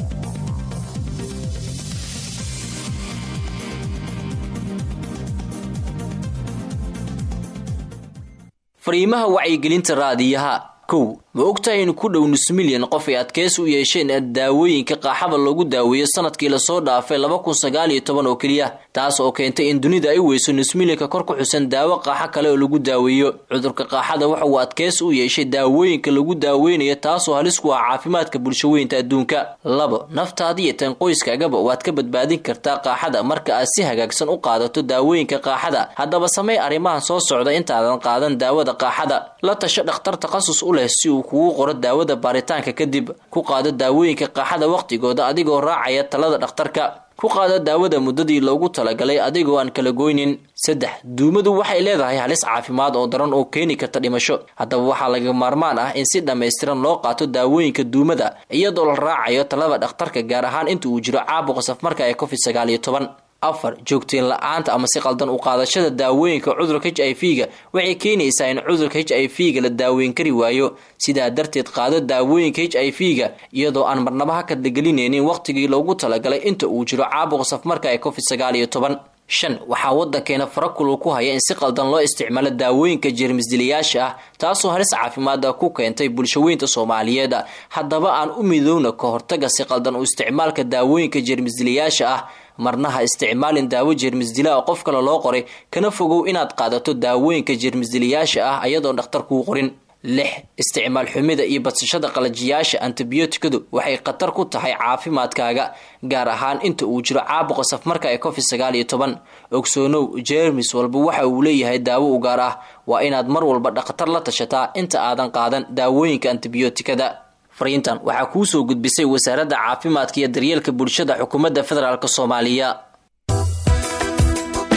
fariimaha wacyigelinta raadiyaha kow ma ogtahay in ku dhow nus milyan qof ay adkeys u yeesheen daawooyinka qaaxada loogu daaweeyo sanadkii lasoo dhaafay laba kun sagaal iyo toban oo keliya taas oo keentay in dunida ay weyso nus milyanka kor ku xusan daawo qaaxo kale oo lagu daaweeyo cudurka qaaxada waxa uu adkeys u yeeshay daawooyinka lagu daaweynayo taasoo halis ku ah caafimaadka bulshaweynta adduunka labo naftaada iyo tan qoyskaagaba waad ka badbaadin kartaa qaaxada marka aad si hagaagsan u qaadato daawooyinka qaaxada haddaba samey arrimahan soo socda intaadan qaadan daawada qaaxada la tasho dhakhtar takhasus u leh si uu kugu qoro daawada baaritaanka kadib ku qaado daawooyinka qaaxada wakhtigooda adigoo raacaya talada dhakhtarka ku qaado daawada muddadii loogu talagalay adigoo aan kala goynin saddex duumadu waxay leedahay halis caafimaad oo daran oo keeni karta dhimasho haddaba waxaa laga maarmaan ah in si dhammaystiran loo qaato daawooyinka duumada iyadoo la raacayo talada dhakhtarka gaar ahaan inta uu jiro caabuqa safmarka ee covid sagaal iyo toban afar joogteen la-aanta ama si qaldan u qaadashada daawooyinka cudurka h i v ga waxay keenaysaa in cudurka h i v ga la daaweyn kari waayo sidaa darteed qaado daawooyinka h i v ga iyadoo aan marnaba ha kadlagelinaynin wakhtigii loogu talagalay inta uu jiro caabuqa safmarka ee covid sagaal iyo toban shan waxaa waddankeena farakulul ku haya in si qaldan loo isticmaalo daawooyinka jeermisdilayaasha ah taasoo halis caafimaada ku keentay bulshaweynta soomaaliyeed haddaba aan u midowna ka hortaga si qaldan u isticmaalka daawooyinka jeermisdilayaasha ah marnaha isticmaalin daawo jeermisdila oo qof kale loo qoray kana fogow inaad qaadato daawooyinka jeermisdilayaasha ah ayadoon dhakhtar kuu qorin lix isticmaal xumida iyo badsashada qalajiyaasha antibiyootikadu waxay khatar ku tahay caafimaadkaaga gaar ahaan inta uu jiro caabuqa safmarka ee covid sagaal iyo toban ogsoonow jeermis walba waxa uu leeyahay daawo u gaar ah waa inaad mar walba dhakhtar la tashataa inta aadan qaadan daawooyinka antibiyootikada fariintan waxaa kuu soo gudbisay wasaaradda caafimaadka iyo daryeelka bulshada xukuumadda federaalk soomaaliya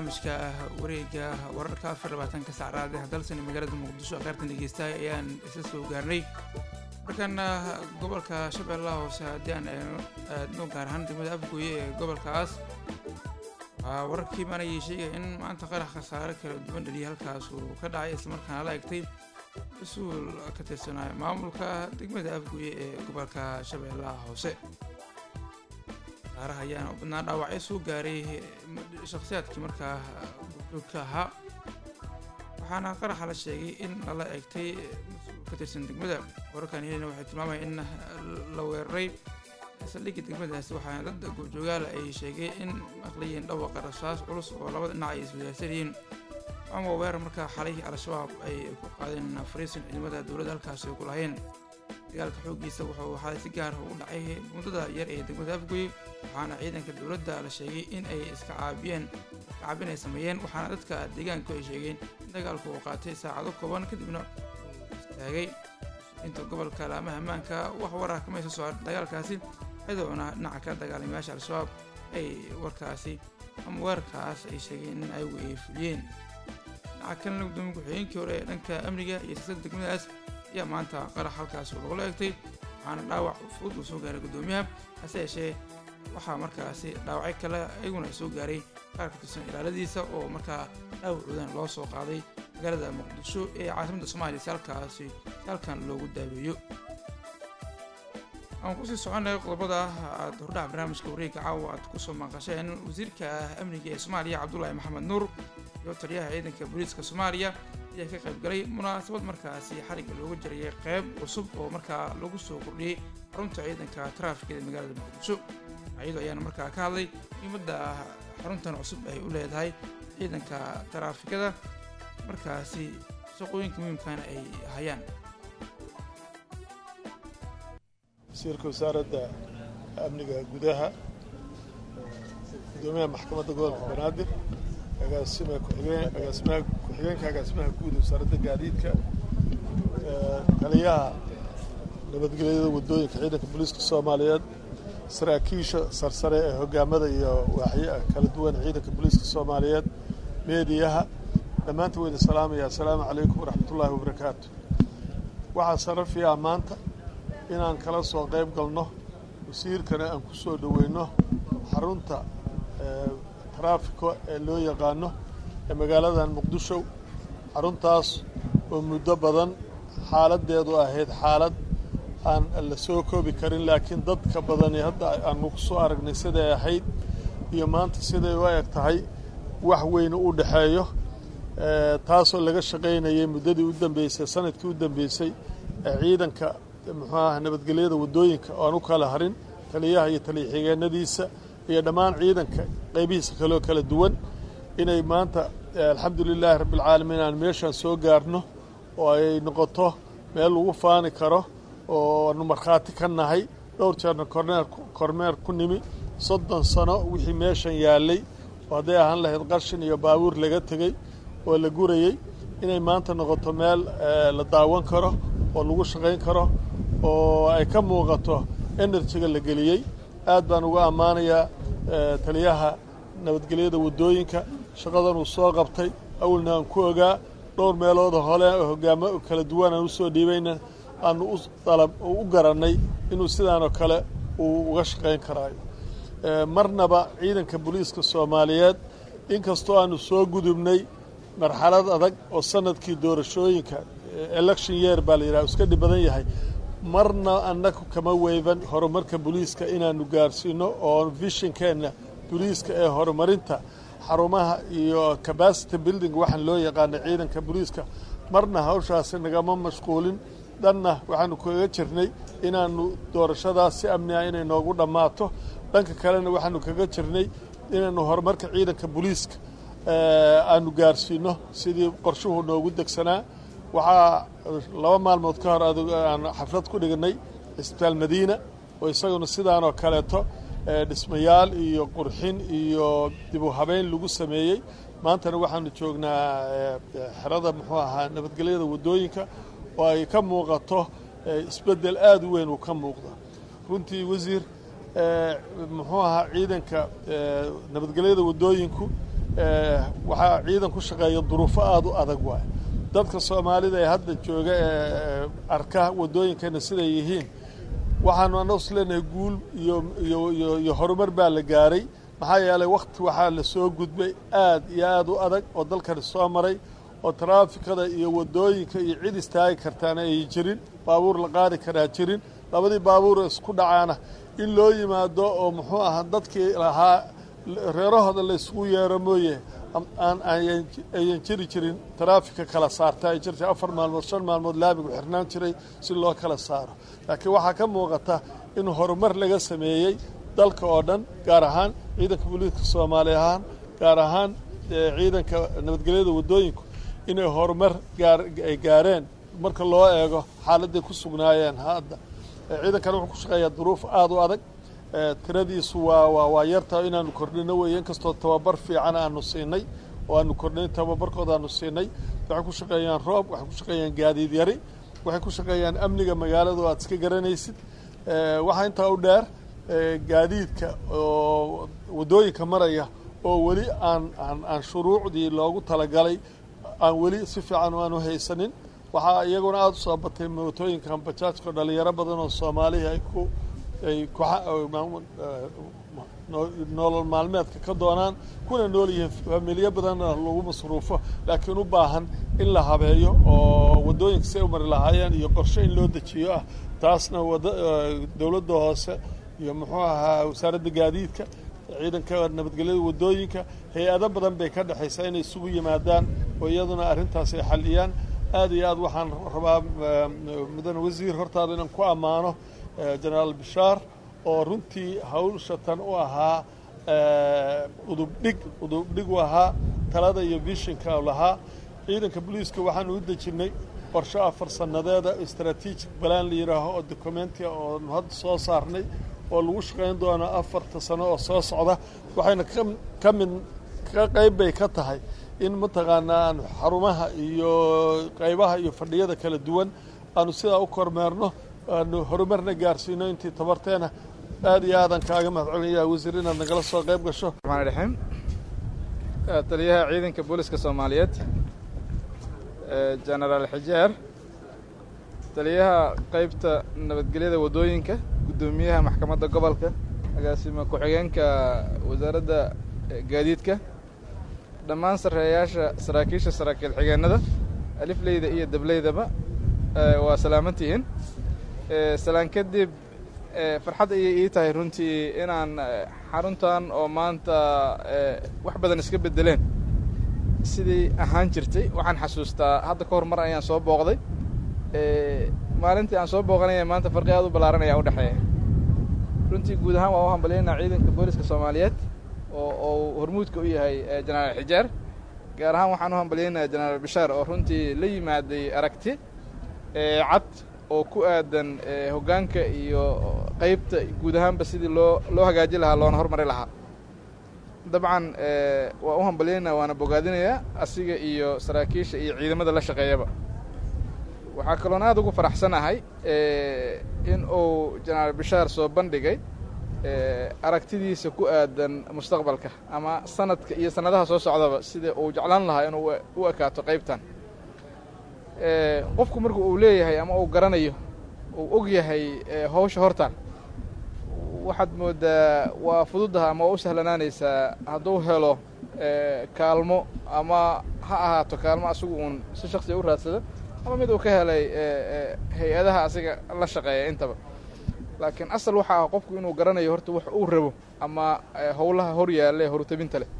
barnaamijka wareega wararka afar labaatanka saacraad ee dalsani magaalada muqdisho qaartan dhegeystahay ayaan isla soo gaarnay markaana gobolka shabeellaha hoose haddii aan aadno gaar ahaan degmada afgooye ee gobolkaas waxaa wararkii maanayay sheegaya in maanta qarax khasaare kala duwan dhaliyay halkaas uu ka dhacay islamarkaana la egtay mas-uul ka tirsanaayo maamulka degmada afgooye ee gobolka shabeellaha hoose saaraha ayaana u badnaa dhaawacyo soo gaaray shakhsiyaadkii markaa gurjoogka ahaa waxaana qaraxa la sheegay in lala egtay mas-uul ka tirsan degmada wararkan helina waxay tilmaamaya in la weeraray saldhigga degmadaasi waxaana dad goobjoogaala ay sheegay in maqlayeen dhawaqa rasaas culus oo labada dhinac ay iswadaagsanayeen ama weerar markaa xalay al-shabaab ay ku qaadeen fariisin ciidamada dowladda halkaasi ay ku lahayeen dagaalka xooggiisa wuxuu xalay si gaar u dhacay muddada yar ee degmada afgoy waxaana ciidanka dowladda la sheegay in ay iska caabiyeen iska caabin ay sameeyeen waxaana dadka deegaanku ay sheegeen in dagaalku uu qaatay saacado kooban kadibna uu istaagay inta gobolka laamaha ammaanka wax warar kama soo socon dagaalkaasi iyadoona dhinaca ka dagaalamayaasha al-shabaab ay warkaasi ama weerarkaas ay sheegeen in ayagu ay fuliyeen dhinaca kalena gudoomiye ku-xigeenkii hore ee dhanka amniga iyo siyaasada degmadaas ayaa maanta qarax halkaas lagula egtay waxaana dhaawac fudud uu soo gaaray guddoomiyaha hase yeeshee waxaa markaasi dhaawacyo kale iyaguna soo gaaray qaar ka tirsan ilaaladiisa oo markaa dhaawacoodan loo soo qaaday magaalada muqdisho ee caasimadda soomaaliya si halkaasi si halkan loogu daaweeyo aan kusii soconay qodobada aad hordhaca barnaamijka wareegga caawa aad kusoo maqasheen wasiirka amniga ee soomaaliya cabdulaahi maxamed nuur iyo taliyaha ciidanka booliiska soomaaliya ayaa ka qayb galay munaasabad markaasi xarigga looga jirayay qeyb cusub oo markaa lagu soo kordhiyey xarunta ciidanka taraafikada magaalada muqdisho iyadoo ayaana markaa ka hadlay muhiimadda xaruntan cusub ay u leedahay ciidanka taraafikada markaasi shaqooyinka muhiimkana ay hayaan wasiirka wasaaradda amniga gudaha gudoomiyaha maxkamadda gobolka banaadir agaasima kuxigeen agaasimaha ku-xigeenka agaasimaha guud wasaaradda gaadiidka taliyaha nabadgelyada waddooyinka ciidanka booliiska soomaaliyeed saraakiisha sarsare ee hogaamada iyo waaxyo kala duwan ciidanka booliiska soomaaliyeed meediyaha dhammaantiin wayda salaamaya assalaamu calaykum waraxmatullaahi wabarakaatu waxaa sarafiyaa maanta inaan kala soo qayb galno wasiirkana aan ku soo dhoweyno xarunta taraafiko ee loo yaqaano ee magaaladan muqdisho xaruntaas oo muddo badan xaaladdeedu ahayd xaalad aan la soo koobi karin laakiin dadka badani hadda aanu ku soo aragnay siday ahayd iyo maanta siday u eg tahay wax weyne u dhexeeyo taasoo laga shaqaynayay muddadii u dambeysay sanadkii u dambeysay ee ciidanka muxuu aha nabadgelyada waddooyinka oo aan u kala harin taliyaha iyo taliya xigeenadiisa iyo dhammaan ciidanka qaybihiisa kaloo kala duwan inay maanta alxamdu lilaahi rabbialcaalamiin aan meeshaan soo gaarno oo ay noqoto meel lagu faani karo oo aanu markhaati ka nahay dhowr jeerna korneer kormeer ku nimi soddon sano wixii meeshan yaallay oo hadday ahaan lahayd qarshin iyo baabuur laga tegey oo la gurayey inay maanta noqoto meel la daawan karo oo lagu shaqayn karo oo ay ka muuqato enerjiga la geliyey aad baan uga ammaanayaa taliyaha nabadgelyada waddooyinka shaqadan uu soo qabtay awalna aan ku ogaa dhowr meelooda hole oo hogaamo kala duwan aan usoo dhiibayna aanu u dalab u garannay inuu sidaanoo kale uu uga shaqayn karaayo marnaba ciidanka booliiska soomaaliyeed inkastoo aanu soo gudubnay marxalad adag oo sanadkii doorashooyinka election year baa la yidhaha iska dhib badan yahay marna annagu kama weyban horumarka booliiska inaanu gaarsiino oo vishinkeenna booliiska ee horumarinta xarumaha iyo capacity building waxaan loo yaqaana ciidanka booliiska marna hawshaasi nagama mashquulin dhanna waxaanu kaga jirnay inaanu doorashadaas si amni ah inay noogu dhammaato dhanka kalena waxaanu kaga jirnay inaanu horumarka ciidanka booliiska aanu gaarsiino sidii qorshuhu noogu degsanaa waxaa laba maalmood ka hor aan xaflad ku dhignay cisbitaal madiina oo isaguna sidaanoo kaleeto dhismayaal iyo qurxin iyo dib u habeyn lagu sameeyey maantana waxaanu joognaa xerada muxuu ahaa nabadgelyada waddooyinka oo ay ka muuqato isbeddel aada u weyn uu ka muuqda runtii wasiir muxuu ahaa ciidanka nabadgelyada waddooyinku waxaa ciidan ku shaqeeya duruufo aada u adag waay dadka soomaalida ee hadda jooga ee arka waddooyinkeena siday yihiin waxaanu annagu is leenahay guul iyo iyo iyo iyo horumar baa la gaaray maxaa yeelay wakti waxaa la soo gudbay aad iyo aada u adag oo dalkani soo maray oo taraafikada iyo waddooyinka iyo cid istaagi kartaana ay jirin baabuur la qaadi karaa jirin labadii baabuur isku dhacaana in loo yimaado oo muxuu ahaa dadkii lahaa reerahooda la isugu yeero mooye aan ayan jiri jirin taraafika kala saarta ay jirtay afar maalmood shan maalmood laamigu xirnaan jiray si loo kala saaro laakiin waxaa ka muuqata in horumar laga sameeyey dalka oo dhan gaar ahaan ciidanka booliiska soomaali ahaan gaar ahaan ciidanka nabadgelyada waddooyinku inay horumar gaar ay gaareen marka loo eego xaaladday ku sugnaayeen hadda ciidankana wuxuu ku shaqeeyaa duruuf aada u adag tiradiisu waa waa waa yartaa inaanu kordhino weeye inkastoo tababar fiican aanu siinay oo aanu kordhinay tababarkooda aanu siinay waxay ku shaqeeyaan roob waxay ku shaqeeyaan gaadiid yari waxay ku shaqeeyaan amniga magaalada oo aad iska garanaysid waxaa intaa u dheer gaadiidka oo waddooyinka maraya oo weli aan aan aan shuruucdii loogu talagalay aan weli si fiican aanu haysanin waxaa iyaguna aada u soo batay mootooyinkan bajaajka dhalinyaro badan oo soomaalihi ay ku ay nolol maalmeedka ka doonaan kuna nool yihiin familiyo badanna lagu masruufo laakiin u baahan in la habeeyo oo waddooyinka si ay u mari lahaayeen iyo qorshe in loo dejiyo ah taasna wada dowladda hoose iyo muxuu ahaa wasaaradda gaadiidka ciidanka nabadgelyada waddooyinka hay-ado badan bay ka dhexaysaa inay isugu yimaadaan oo iyaduna arrintaas ay xalliyaan aad iyo aad waxaan rabaa mudane wasiir hortaada inaan ku ammaano jenaraal bishaar oo runtii hawlshatan u ahaa udubdhig udubdhig u ahaa talada iyo vishinka lahaa ciidanka booliiska waxaanu u dejinnay qorshe afar sannadeeda strategic balan la yidhaaho oo documentia oo hadda soo saarnay oo lagu shaqayn doono afarta sano oo soo socda waxayna ka mid ka qayb bay ka tahay in mataqaanaa aanu xarumaha iyo qaybaha iyo fadhiyada kala duwan aanu sidaa u kormeerno aanu horumarna gaarsiino intii tabarteena aad iyo aadan kaaga mahadcelinayaa wasiir inaad nagala soo qayb gasho raxmaan raxiim taliyaha ciidanka booliska soomaaliyeed jenaraal xijeer taliyaha qaybta nabadgelyada waddooyinka guddoomiyaha maxkamadda gobolka agaasima ku-xigeenka wasaaradda gaadiidka dhammaan sarreeyaasha saraakiisha saraakiil xigeenada alifleyda iyo dableydaba waa salaamantihiin salaan kadib farxad ayay ii tahay runtii inaan xaruntan oo maanta wax badan iska beddeleen sidii ahaan jirtay waxaan xasuustaa hadda ka hor mar ayaan soo booqday maalintii aan soo booqanaya maanta farqi aad u ballaaran ayaa u dhexeeya runtii guud ahaan waa u hambalyaynaa ciidanka booliska soomaaliyeed oo oo hormuudka u yahay jenaraal xijaar gaar ahaan waxaan u hambalyaynaya jenaraal bishaar oo runtii la yimaaday aragti cad oo ku aadan hoggaanka iyo qaybta guud ahaanba sidii loo loo hagaaji lahaa loona hormari lahaa dabcan waa u hambalyaynaa waana bogaadinayaa asiga iyo saraakiisha iyo ciidamada la shaqeeyaba waxaa kaloon aad ugu faraxsanahay in uu jenaraal bishaar soo bandhigay aragtidiisa ku aadan mustaqbalka ama sanadka iyo sannadaha soo socdaba sida uu jeclaan lahaa inuu u ekaato qaybtan qofku marku uu leeyahay ama uu garanayo uu og yahay hawsha hortaan waxaad mooddaa waa fududaha ama waa u sahlanaanaysaa hadduu helo kaalmo ama ha ahaato kaalmo asigu uun si shaksiga u raadsada ama mid uu ka helay hay-adaha asiga la shaqeeya intaba laakiin asal waxa ah qofku inuu garanayo horta wax uu rabo ama howlaha hor yaalla ee horutabinta leh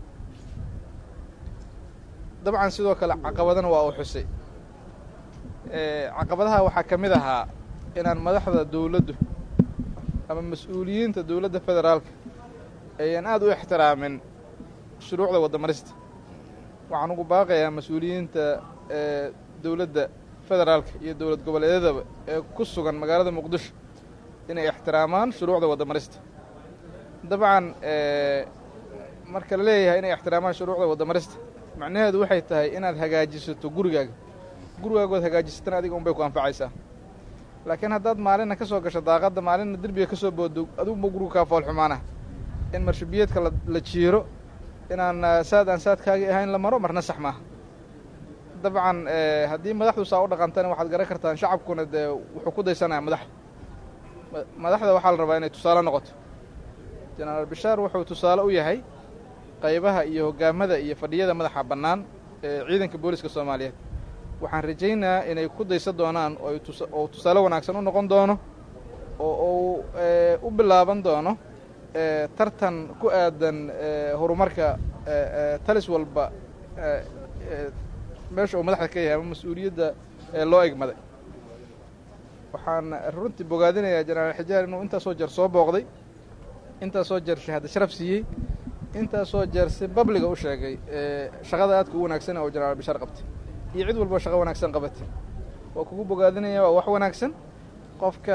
dabcan sidoo kale caqabadana waa uu xusay caqabadaha waxaa ka mid ahaa inaan madaxda dowladdu ama mas-uuliyiinta dowladda federaalka ayaan aad u ixtiraamin shuruucda waddamarista waxaan ugu baaqayaa mas-uuliyiinta dowladda federaalka iyo dowlad goboleedyadaba ee ku sugan magaalada muqdisho inay ixtiraamaan shuruucda waddamarista dabcan marka la leeyahay inay ixtiraamaan shuruucda waddamarista macnaheedu waxay tahay inaad hagaajisato gurigaaga gurigaagood hagaajisatana adiga un bay ku anfacaysaa laakiin haddaad maalinna ka soo gasho daaqadda maalinna derbiga ka soo boodo aduguba gurigu kaa fool xumaana in marshabiyeedka la jiiro inaan eh, saad aan saadkaagii ahayn la maro marna sax maaha dabcan eh, haddii madaxdu saa u dhaqantana waxaad garan kartaan shacabkuna dee wuxuu ku daysanaya madaxda Ma- madaxda waxaa la rabaa inay tusaale noqoto jenaraal bishaar wuxuu tusaale u yahay qaybaha iyo hoggaamada iyo fadhiyada madaxa bannaan ee ciidanka booliska soomaaliyeed waxaan rajaynayaa inay ku daysan doonaan oo ay tusa- oo tusaale wanaagsan u noqon doono oo uu eh, u bilaaban doono eh, tartan ku aadan eh, horumarka eh, eh, talis walba eh, eh, meesha uu madaxda ka yahay ama mas-uuliyadda ee loo egmaday waxaan runtii bogaadinayaa jenaraal xijaar inuu intaasoo jeer soo booqday intaasoo jeer shahaado sharaf siiyey intaasoo jeer si babliga u sheegay ee shaqada aadka u wanaagsan oo jenaraal bishaar qabtay iyo cid walba shaqo wanaagsan qabatay waa kugu bogaadinaya waa wax wanaagsan qofka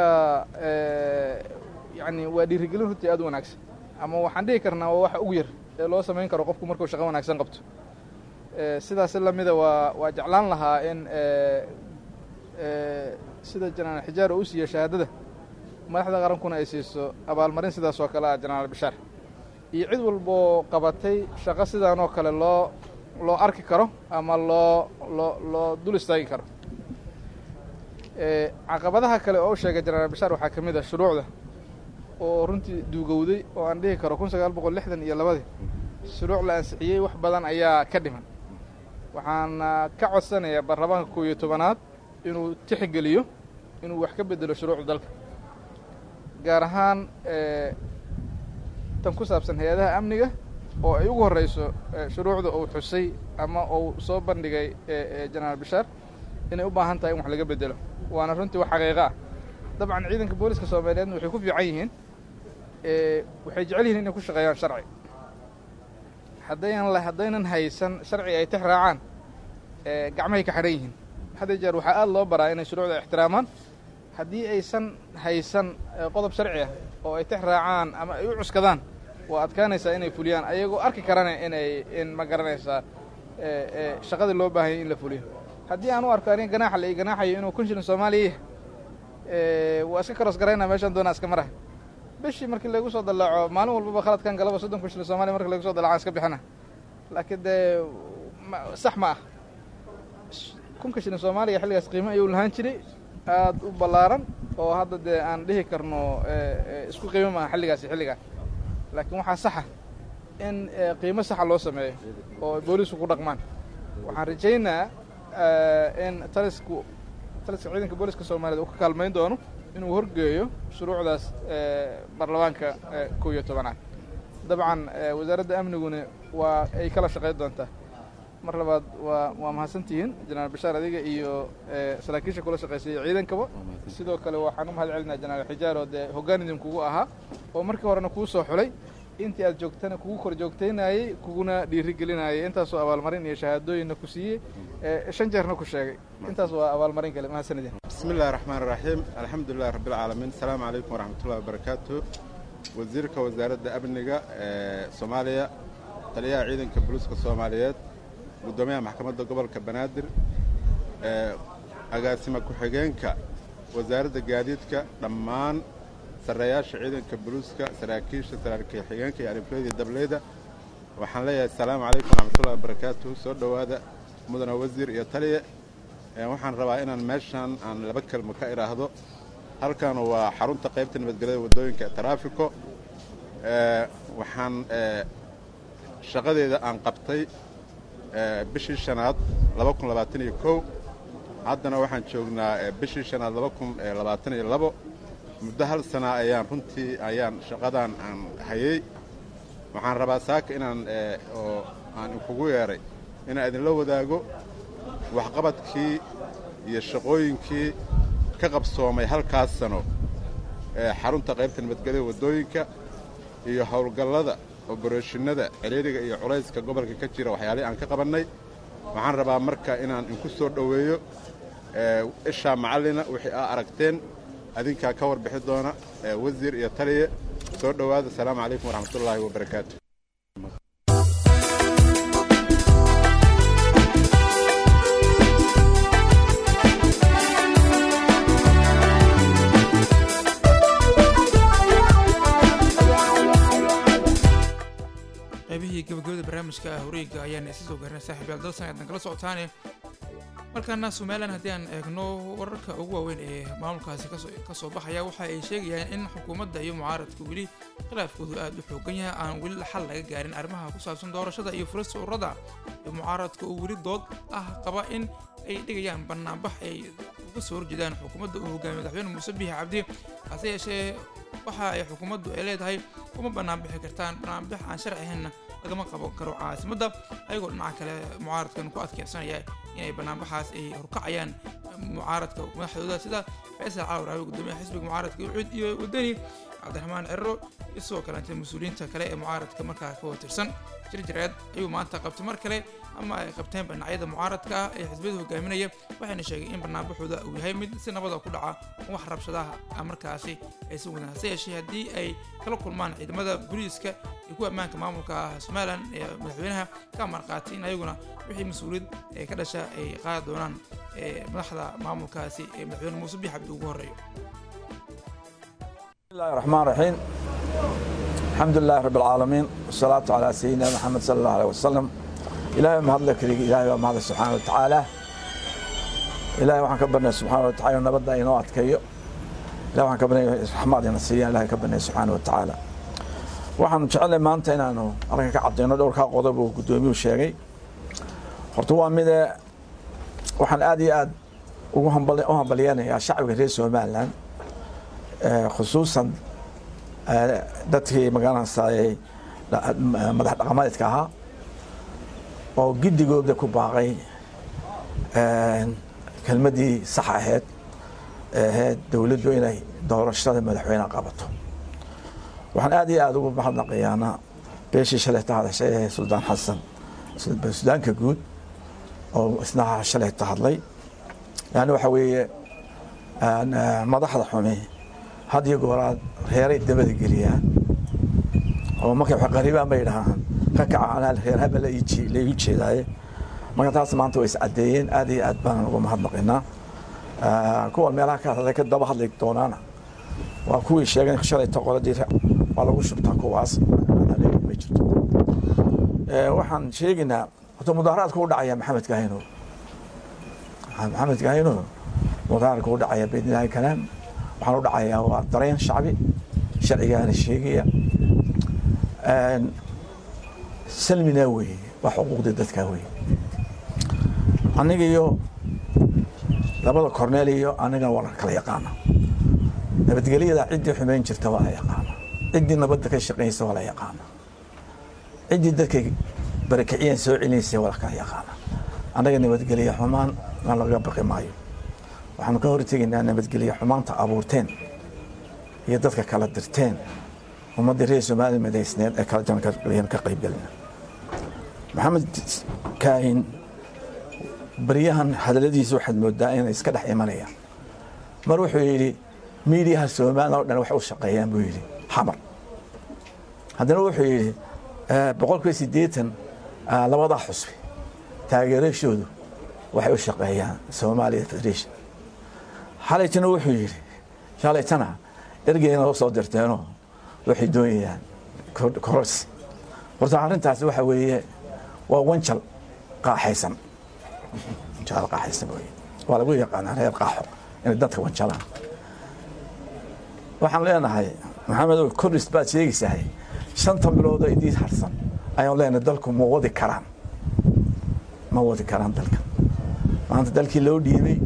yacni waa dhiirigelin runtii aad u wanaagsan ama waxaan dhihi karnaa waa waxa ugu yar ee loo samayn karo qofku markuu shaqo wanaagsan qabto Eh, sidaas lamida waa waa jeclaan lahaa in eh, eh, sida jenaraal xijaar uu u siiyo shahaadada madaxda qarankuna ay siiso abaalmarin sidaas oo kale ah jenaraal bishaar iyo cid walboo qabatay shaqo sidaan oo kale loo loo arki karo ama loo loo loo dul istaagi karo Eh, caqabadaha kale oo u sheegay jenaraal bishaar waxaa ka mid ah shuruucda oo runtii duugowday oo aan dhihi karo kun sagaal boqol lixdan iyo labadii shuruuc la ansixiyey wax badan ayaa ka dhiman waxaan ah, ka codsanayaa baarlamaanka kow iyo tobanaad inuu tixgeliyo inuu wax ka bedelo shuruucda dalka gaar ahaan eh, tan ku saabsan hay-adaha amniga oo ay ugu horreyso eh, shuruucda uu xusay ama uu soo bandhigay eh, eh, jenaraal bishaar inay u baahan tahay in wax laga bedelo waana runtii wax xaqiiqo ah dabcan ciidanka booliska soomaaliyeedna waxay ku fiican yihiin eh, waxay jecel yihiin inay ku shaqeeyaan sharci haddaynan la haddaynan haysan sharci ay tix raacaan eh, gacmahay ka xidhan yihiin hadda jeer waxaa aada loo baraa inay shuruucda ixtiraamaan haddii aysan haysan eh, qodob sharci ah oo ay tix raacaan ama ay u cuskadaan waa adkaanaysaa inay fuliyaan ayagoo arki karana inay in ma garanaysaa eh, eh, shaqadii loo baahanyay in la fuliyo haddii aan u arko aniga ganaaxa la ii ganaaxayo inuu kun shilin soomaaliya yahay eh, waa iska karoos garaynaa meeshaan doonaa iska maraha bishii markii lagu soo dallaaco maalin walbaba khaladkan galaba soddon kun shilin soomaaliya marki lagu soo dallacaan iska bixina laakiin dee ma- sax ma ah kunka shilin soomaaliya xilligaas qiimo ayuu lahaan jiray aad u ballaaran oo hadda dee aan dhihi karno eh, eh, isku qiimo maaha xilligaasi xilligaa laakiin waxaa saxa in eh, qiimo saxa loo sameeyo oo ay booliisku ku dhaqmaan waxaan rajaynaa eh, in talisku taliska ciidanka booliska soomaaliyeed uu ka kaalmayn doono inuu horgeeyo shuruucdaas eh, baarlamaanka eh, kow iyo tobanaad dabcan eh, wasaaradda amniguna waa ay kala shaqayn doontaa mar labaad waa waa mahadsantihiin jenaraal bashaar adiga iyo eh, saraakiisha kula shaqaysay ciidankaba sidoo kale waxaan u mahad celinaa jenaraal xijaar oo dee hoggaan idinkugu ahaa oo markii horena kuu soo xulay intii aad joogtana kugu kor joogtaynayey kuguna dhiirigelinayay intaasoo abaalmarin iyo shahaadooyinna ku siiyey eh, shan jeerna ku sheegay intaas waa abaalmarin kale mahadsanidin بسم الله الرحمن الرحيم الحمد لله رب العالمين السلام عليكم ورحمة الله وبركاته وزيرك وزارة أمنية سوماليا تليا عيدن كبلوسك الصوماليات قدوميها محكمة قبل كبنادر أقاسم كحجينك وزارة قاديتك لمان سرياش عيدن كبلوسك سراكيش سراكي حجينك يعني فليدي دبليدة waxaan leeyahay asalaamu calaykum waraxmatullahi wabarakaatu soo dhowaada mudana wasiir iyo taliye Ee, waxaan rabaa inaan meeshan aan laba kelmo ka idhaahdo halkan waa xarunta qaybta nabadgelyada waddooyinka taraafiko Ee, waxaan ee, shaqadeeda aan qabtay ee, bishii shanaad laba kun labaatan iyo kow haddana waxaan joognaa ee, bishii shanaad laba kun ee, labaatan iyo labo muddo hal sana ayaan runtii ayaan shaqadan aan hayay waxaan rabaa saaka inaan ee, oo aan inkugu yeeray inaan idinla wadaago waxqabadkii iyo shaqooyinkii ka qabsoomay halkaas sano ee xarunta qaybta nabadgelyada waddooyinka iyo howlgallada oboroshinada ciriiriga iyo culayska gobolka ka jira waxyaalihii aan ka qabannay waxaan rabaa marka inaan inku soo dhoweeyo ee, ishaa macallina wixii aa aragteen adinkaa ka warbixi doona ee, wasiir iyo taliye soo dhowaada asalaamu calaykum waraxmatullaahi wabarakaatu qaybihii qaybihii gabagabada barnaamijka wareega ayaan isa soo gaarnay saaxiibayaal dalsan eedan kala socotaane markaana somalilan haddii aan eegno wararka ugu waaweyn ee maamulkaasi ka soo baxaya waxa ay sheegayaan in xukuumadda iyo mucaaradka weli khilaafkoodu aada u xoogan yahay aan weli xal laga gaarin arrimaha ku saabsan doorashada iyo furista ururada iyo mucaaradka uu weli dood ah qaba in ay dhigayaan banaanbax ay uga soo horjeedaan xukuumadda uu hogaamiye madaxweyne muuse biixi cabdi hase yeeshee waxa ay xukuumaddu ay leedahay uma banaanbixi kartaan banaanbax aan sharci ahaynna lagama qaban karo caasimadda ayagoo dhinaca kale mucaaradkan ku adkeysanaya inay banaanbaxaas ay horkacayaan mucaaradka madaxdooda sida faysal cali waraabe gudoomiyaha xisbiga mucaaradka ucud iyo wadani cabdiraxmaan cirro iyo sidoo kaleete mas-uuliyiinta kale ee mucaaradka markaa ka watirsan jirjireed ayuu maanta qabtay mar kale ama ay qabteen dhinacyada mucaaradka ah ee xisbiyada hogaaminaya waxayna sheegay in banaanbaxooda uu yahay mid si nabada ku dhaca wax rabshadaha markaasi aysan wadan hase yeeshee haddii ay kala kulmaan ciidamada booliiska iyo kuwa ammaanka maamulka somalilan ee madaxweynaha ka marqaatay in ayaguna wixii mas-uuliyad ee ka dhasha ay qaadi doonaan madaxda maamulkaasi ee madaxweyne muuse biix cabdi ugu horreeyo بسم الله الرحمن الرحيم الحمد لله رب العالمين والصلاة على سيدنا محمد صلى الله عليه وسلم إلهي ما هذا كريك إلهي ما هذا سبحانه وتعالى إلهي وحن كبرنا سبحانه وتعالى ونبدا إنه أتكيو إلهي وحن كبرنا حماد نسيا إلهي كبرنا سبحانه وتعالى waxaan jecelahay maanta inaanu arrinka ka cadeyno dhowrkaa qodob uu guddoomiyuhu sheegay horta waa mide waxaan aad iyo aad ugu hambal- u hambalyeynayaa shacbiga reer somalilan khusuusan dadkii magaranaysaayey madax dhaqameedka ahaa oo giddigooda ku baaqay kelmaddii sax ahayd ee ahayd dowladdu inay doorashada madaxweyne qabato waxaan aad iyo aada ugu mahadnaqayaana beeshii shalayta hadashay ee suldaan xasan sudaanka guud oo isna shalayta hadlay yani waxa weeye madaxda xumi had iyo gooraad reeray dabada geliyaan oo markay wax qaribaan bay dhahaan ka kaca anaa reer haba la igu jeedaaye marka taas maanta way iscadeeyeen aad iyo aad baan ugu mahadnaqinaa kuwa meelaha ka hadlay ka daba hadli doonaana waa kuwii sheegeen shalayta qoladii waa lagu shubtaa kuwaas ma jirto waxaan sheegaynaa horta mudaaharaadka u dhacaya maxamed kahino maxamed kahino mudaaharaadka u dhacaya biidnillahi kalaam waxaan u dhacayaa waa dareen shacbi sharcigaana sheegaya salmina weeye waa xuquuqdii dadkaa weeye aniga iyo labada korneel iyo aniga waa la kala yaqaana nabadgelyada ciddii xumeyn jirta waa la yaqaana ciddii nabadda ka shaqaynaysa waa la yaqaana ciddii dadka barakiciyeen soo celinaysa waa la kala yaqaana annaga nabadgelye xumaan na laga baqi maayo waxaanu ka hortegaynaa nabadgelye xumaanta abuurteen iyo dadka kala dirteen ummaddii reer soomaaliya madaysneed ee kala jaran ka qaybgelina maxamed kaahin baryahan hadalladiisa waxaad moodaa inay iska dhex imanayaan mar wuxuu yidhi miidiyaha soomaaliya oo dhan wax u shaqeeyaan buu yidhi xamar haddana wuxuu yidhi boqolkiiba siddeetan labadaa xusbi taageerashoodu waxay u shaqeeyaan soomaaliya federation xalaytana wuxuu yidhi shalaytana ergeyna loo soo dirteenoo waxay doonayaan kororsi horta arrintaasi waxa weeye waa wanjal qaaxaysan wanjal qaaxaysan weye waa lagu yaqaanaa reer qaaxo inay dadka wanjalaan waxaan leenahay maxamedow kordhis baad sheegaysahay shanta biloodoo idiin harsan ayaan leenahay dalku ma wadi karaan ma wadi karaan dalka maanta dalkii loo dhiibay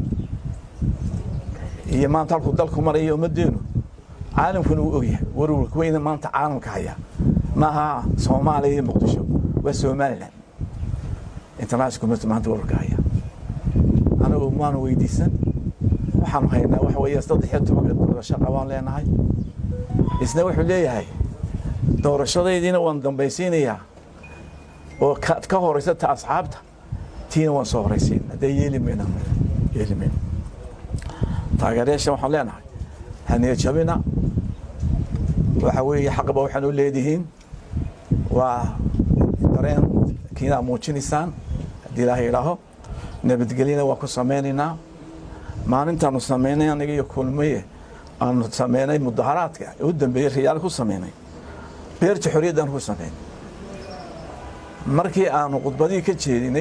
iyo maanta halkuu dalku marayo ummaddeenu caalamkuna wuu ogyahay warwarka weyna maanta caalamka haya maaha soomaaliya iyo muqdisho waa somalilan international community maanta warwarka haya anagu maanu weydiisan waxaanu haynaa waxa weeye saddex iyo tobanka doorasho qabaan leenahay isna wuxuu leeyahay doorashadaydiina waan dambaysiinayaa oo ka horeysa ta asxaabta tiina waan soo horeysiin haddee yeeli mayna yeeli mayna taageerayaasha waxaan leenahay haniya jabina waxa weeye xaqba waxaan u leedihiin waa dareen kiinaa muujinaysaan haddii ilaahay idhaaho nabadgelyana waa ku samaynaynaa maalintaanu samaynay aniga iyo kulmaye aanu sameynay mudaharaadka u dambeeyey riyaal ku sameynay beerta xorriyaddan ku sameynay markii aanu khudbadii ka jeedinay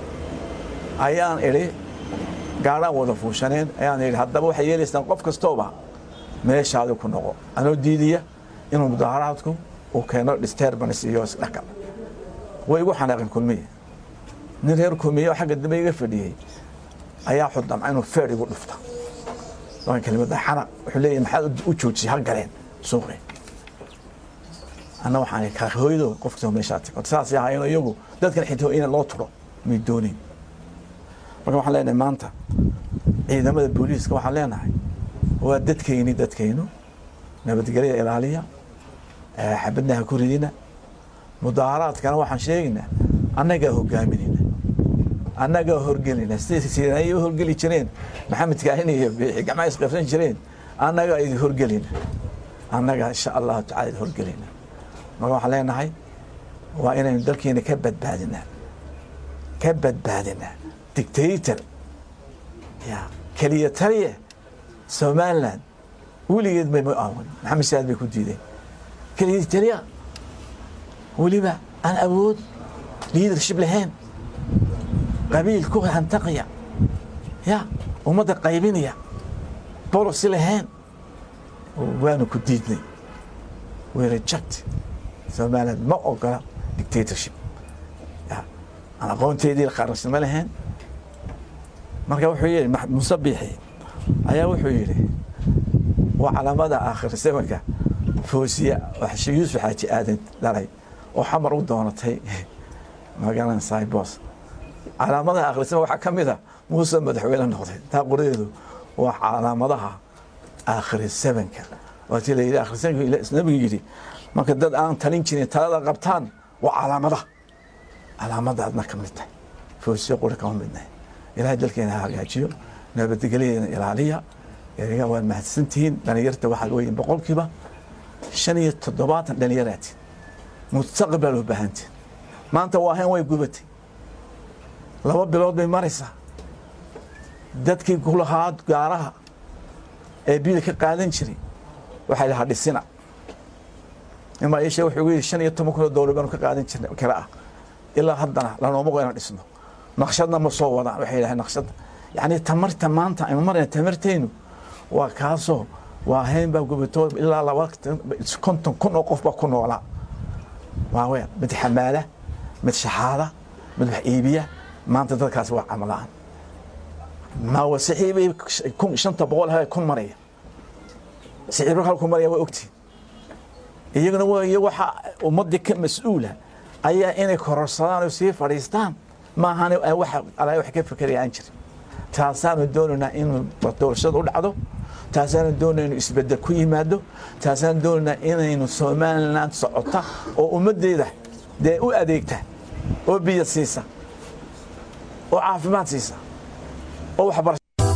ayaan idhi gaadhaan wada fuushaneen ayaan idhi haddaba waxay yeelaysaan qof kastooba meeshaadi ku noqo anoo diidiya inuu mudaaharaadku uu keeno disturbance iyo isdhaqal way igu xanaaqeen kulmiye nin reer kulmiye oo xagga dambe iga fadhiyey ayaa xudamca inuu feer igu dhufta laban kelimada xanaq wuxuu leeyahay maxaad u joojisay ha galeen suuqi anna waxaan ihi kaa hooyado qof kastoo meeshaa tago saasay ahaayeen iyagu dadkan xitaa in loo turo may doonin marka waxaan leenahay maanta ciidamada booliiska waxaan leenahay waa dadkayni dadkaynu nabadgelya ilaaliya xabadna ha ku ridina mudaaharaadkana waxaan sheegaynaa annagaa hogaaminayna annagaa horgelinaa siday ay u horgeli jireen maxamed kaahin iyo biixi gacmaha isqabsan jireen annagaa idin horgelina annagaa insha allahu tacala idin horgelina marka waxaan leenahay waa inaynu dalkeena ka badbaadinaa ka badbaadinaa dictator ya keliya taliya somaliland weligeed bay ma aawan maxamed saad bay ku diideen keliya taliya weliba aan awood leadership lahayn qabiil ku hantaqaya ya ummadda qaybinaya bolosi lahayn waanu ku diidnay we reject somaliland ma ogola dictatorship ya aan aqoonteedii qaransinimo lahayn marka wuxuu yidhi muuse biixi ayaa wuxuu yidhi waa calaamada aakhir zamanka foosiya yuusuf xaaji aadan dhalay oo xamar u doonatay magalan saybos calaamadaha akhrisama waxaa ka mid a muuse madaxweyne noqday taa qoradeedu waa calaamadaha aakhiri zamanka waatii la yidhi aakhir zamanka nabigu yidhi marka dad aan talin jirin talada qabtaan waa calaamadaha calaamadaadna ka mid tahay foosiya qori kama midnahay ilaahay dalkeena ha hagaajiyo nabadgelyadeena ilaaliya eriga waad mahadsantihiin dhalinyarta waxaad weyin boqolkiiba shan iyo toddobaatan dhalinyaraati mustaqbal u baahantiin maanta waa hayn way gubatay laba bilood bay maraysaa dadkii ku lahaa gaaraha ee bida ka qaadan jiray waxay lahaa dhisina imaa iishe wuxuu yidhi shan iyo toban kun oo dowlar baanu ka qaadan jirnay kale ah ilaa haddana lanooma go inaan dhisno naqshadna ma soo wadaan waxay yidhahdeen naqshadda yacni tamarta maanta aynu marayna tamarteynu waa kaasoo waa hayn baa gubato ilaa laba konton kun oo qof baa ku noolaa waa weer mid xamaala mid shaxaada mid wax iibiya maanta dadkaasi waa camalaan maawa saxiibay kun shanta boqol ha kun maraya saxiibro kale ku maraya waa ogtiin iyaguna waa iyo waxa ummaddii ka mas-uula ayaa inay kororsadaan oo sii fadhiistaan maahan waxa alaa wax ka fekerayaan jirin taasaanu doonaynaa in doorashada u dhacdo taasaanu doonayna inu isbedel ku yimaado taasaanu doonaynaa inaynu somaliland socota oo ummaddeeda dee u adeegta oo biyo siisa oo caafimaad siisa oo waxbarasho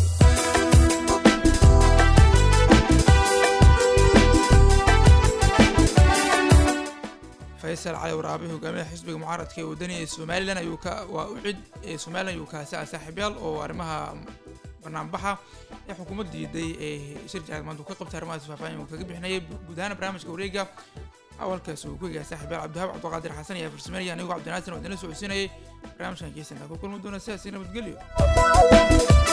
faysal cali waraabe hogaamiyaha xisbiga mucaaradka ee wadaniga ee somalilan ayuu ka waa u cid ee somalilan ayuu kaasi ah saaxiibyaal oo arrimaha banaanbaxa ee xukuumadda diiday ee shir jacad maanta uu ka qabtay arrimahaas faahfaahin uu kaga bixinayay guud ahaan barnaamijka wareega awalkaas uu ku egahay saaxiibyaal cabdihaab cabdiqaadir xasan iyo farsameynaya anigoo cabdinaasin oo idinla socodsiinayay barnaamijkan kiisana ku kulmi doona sidaasi nabadgelyo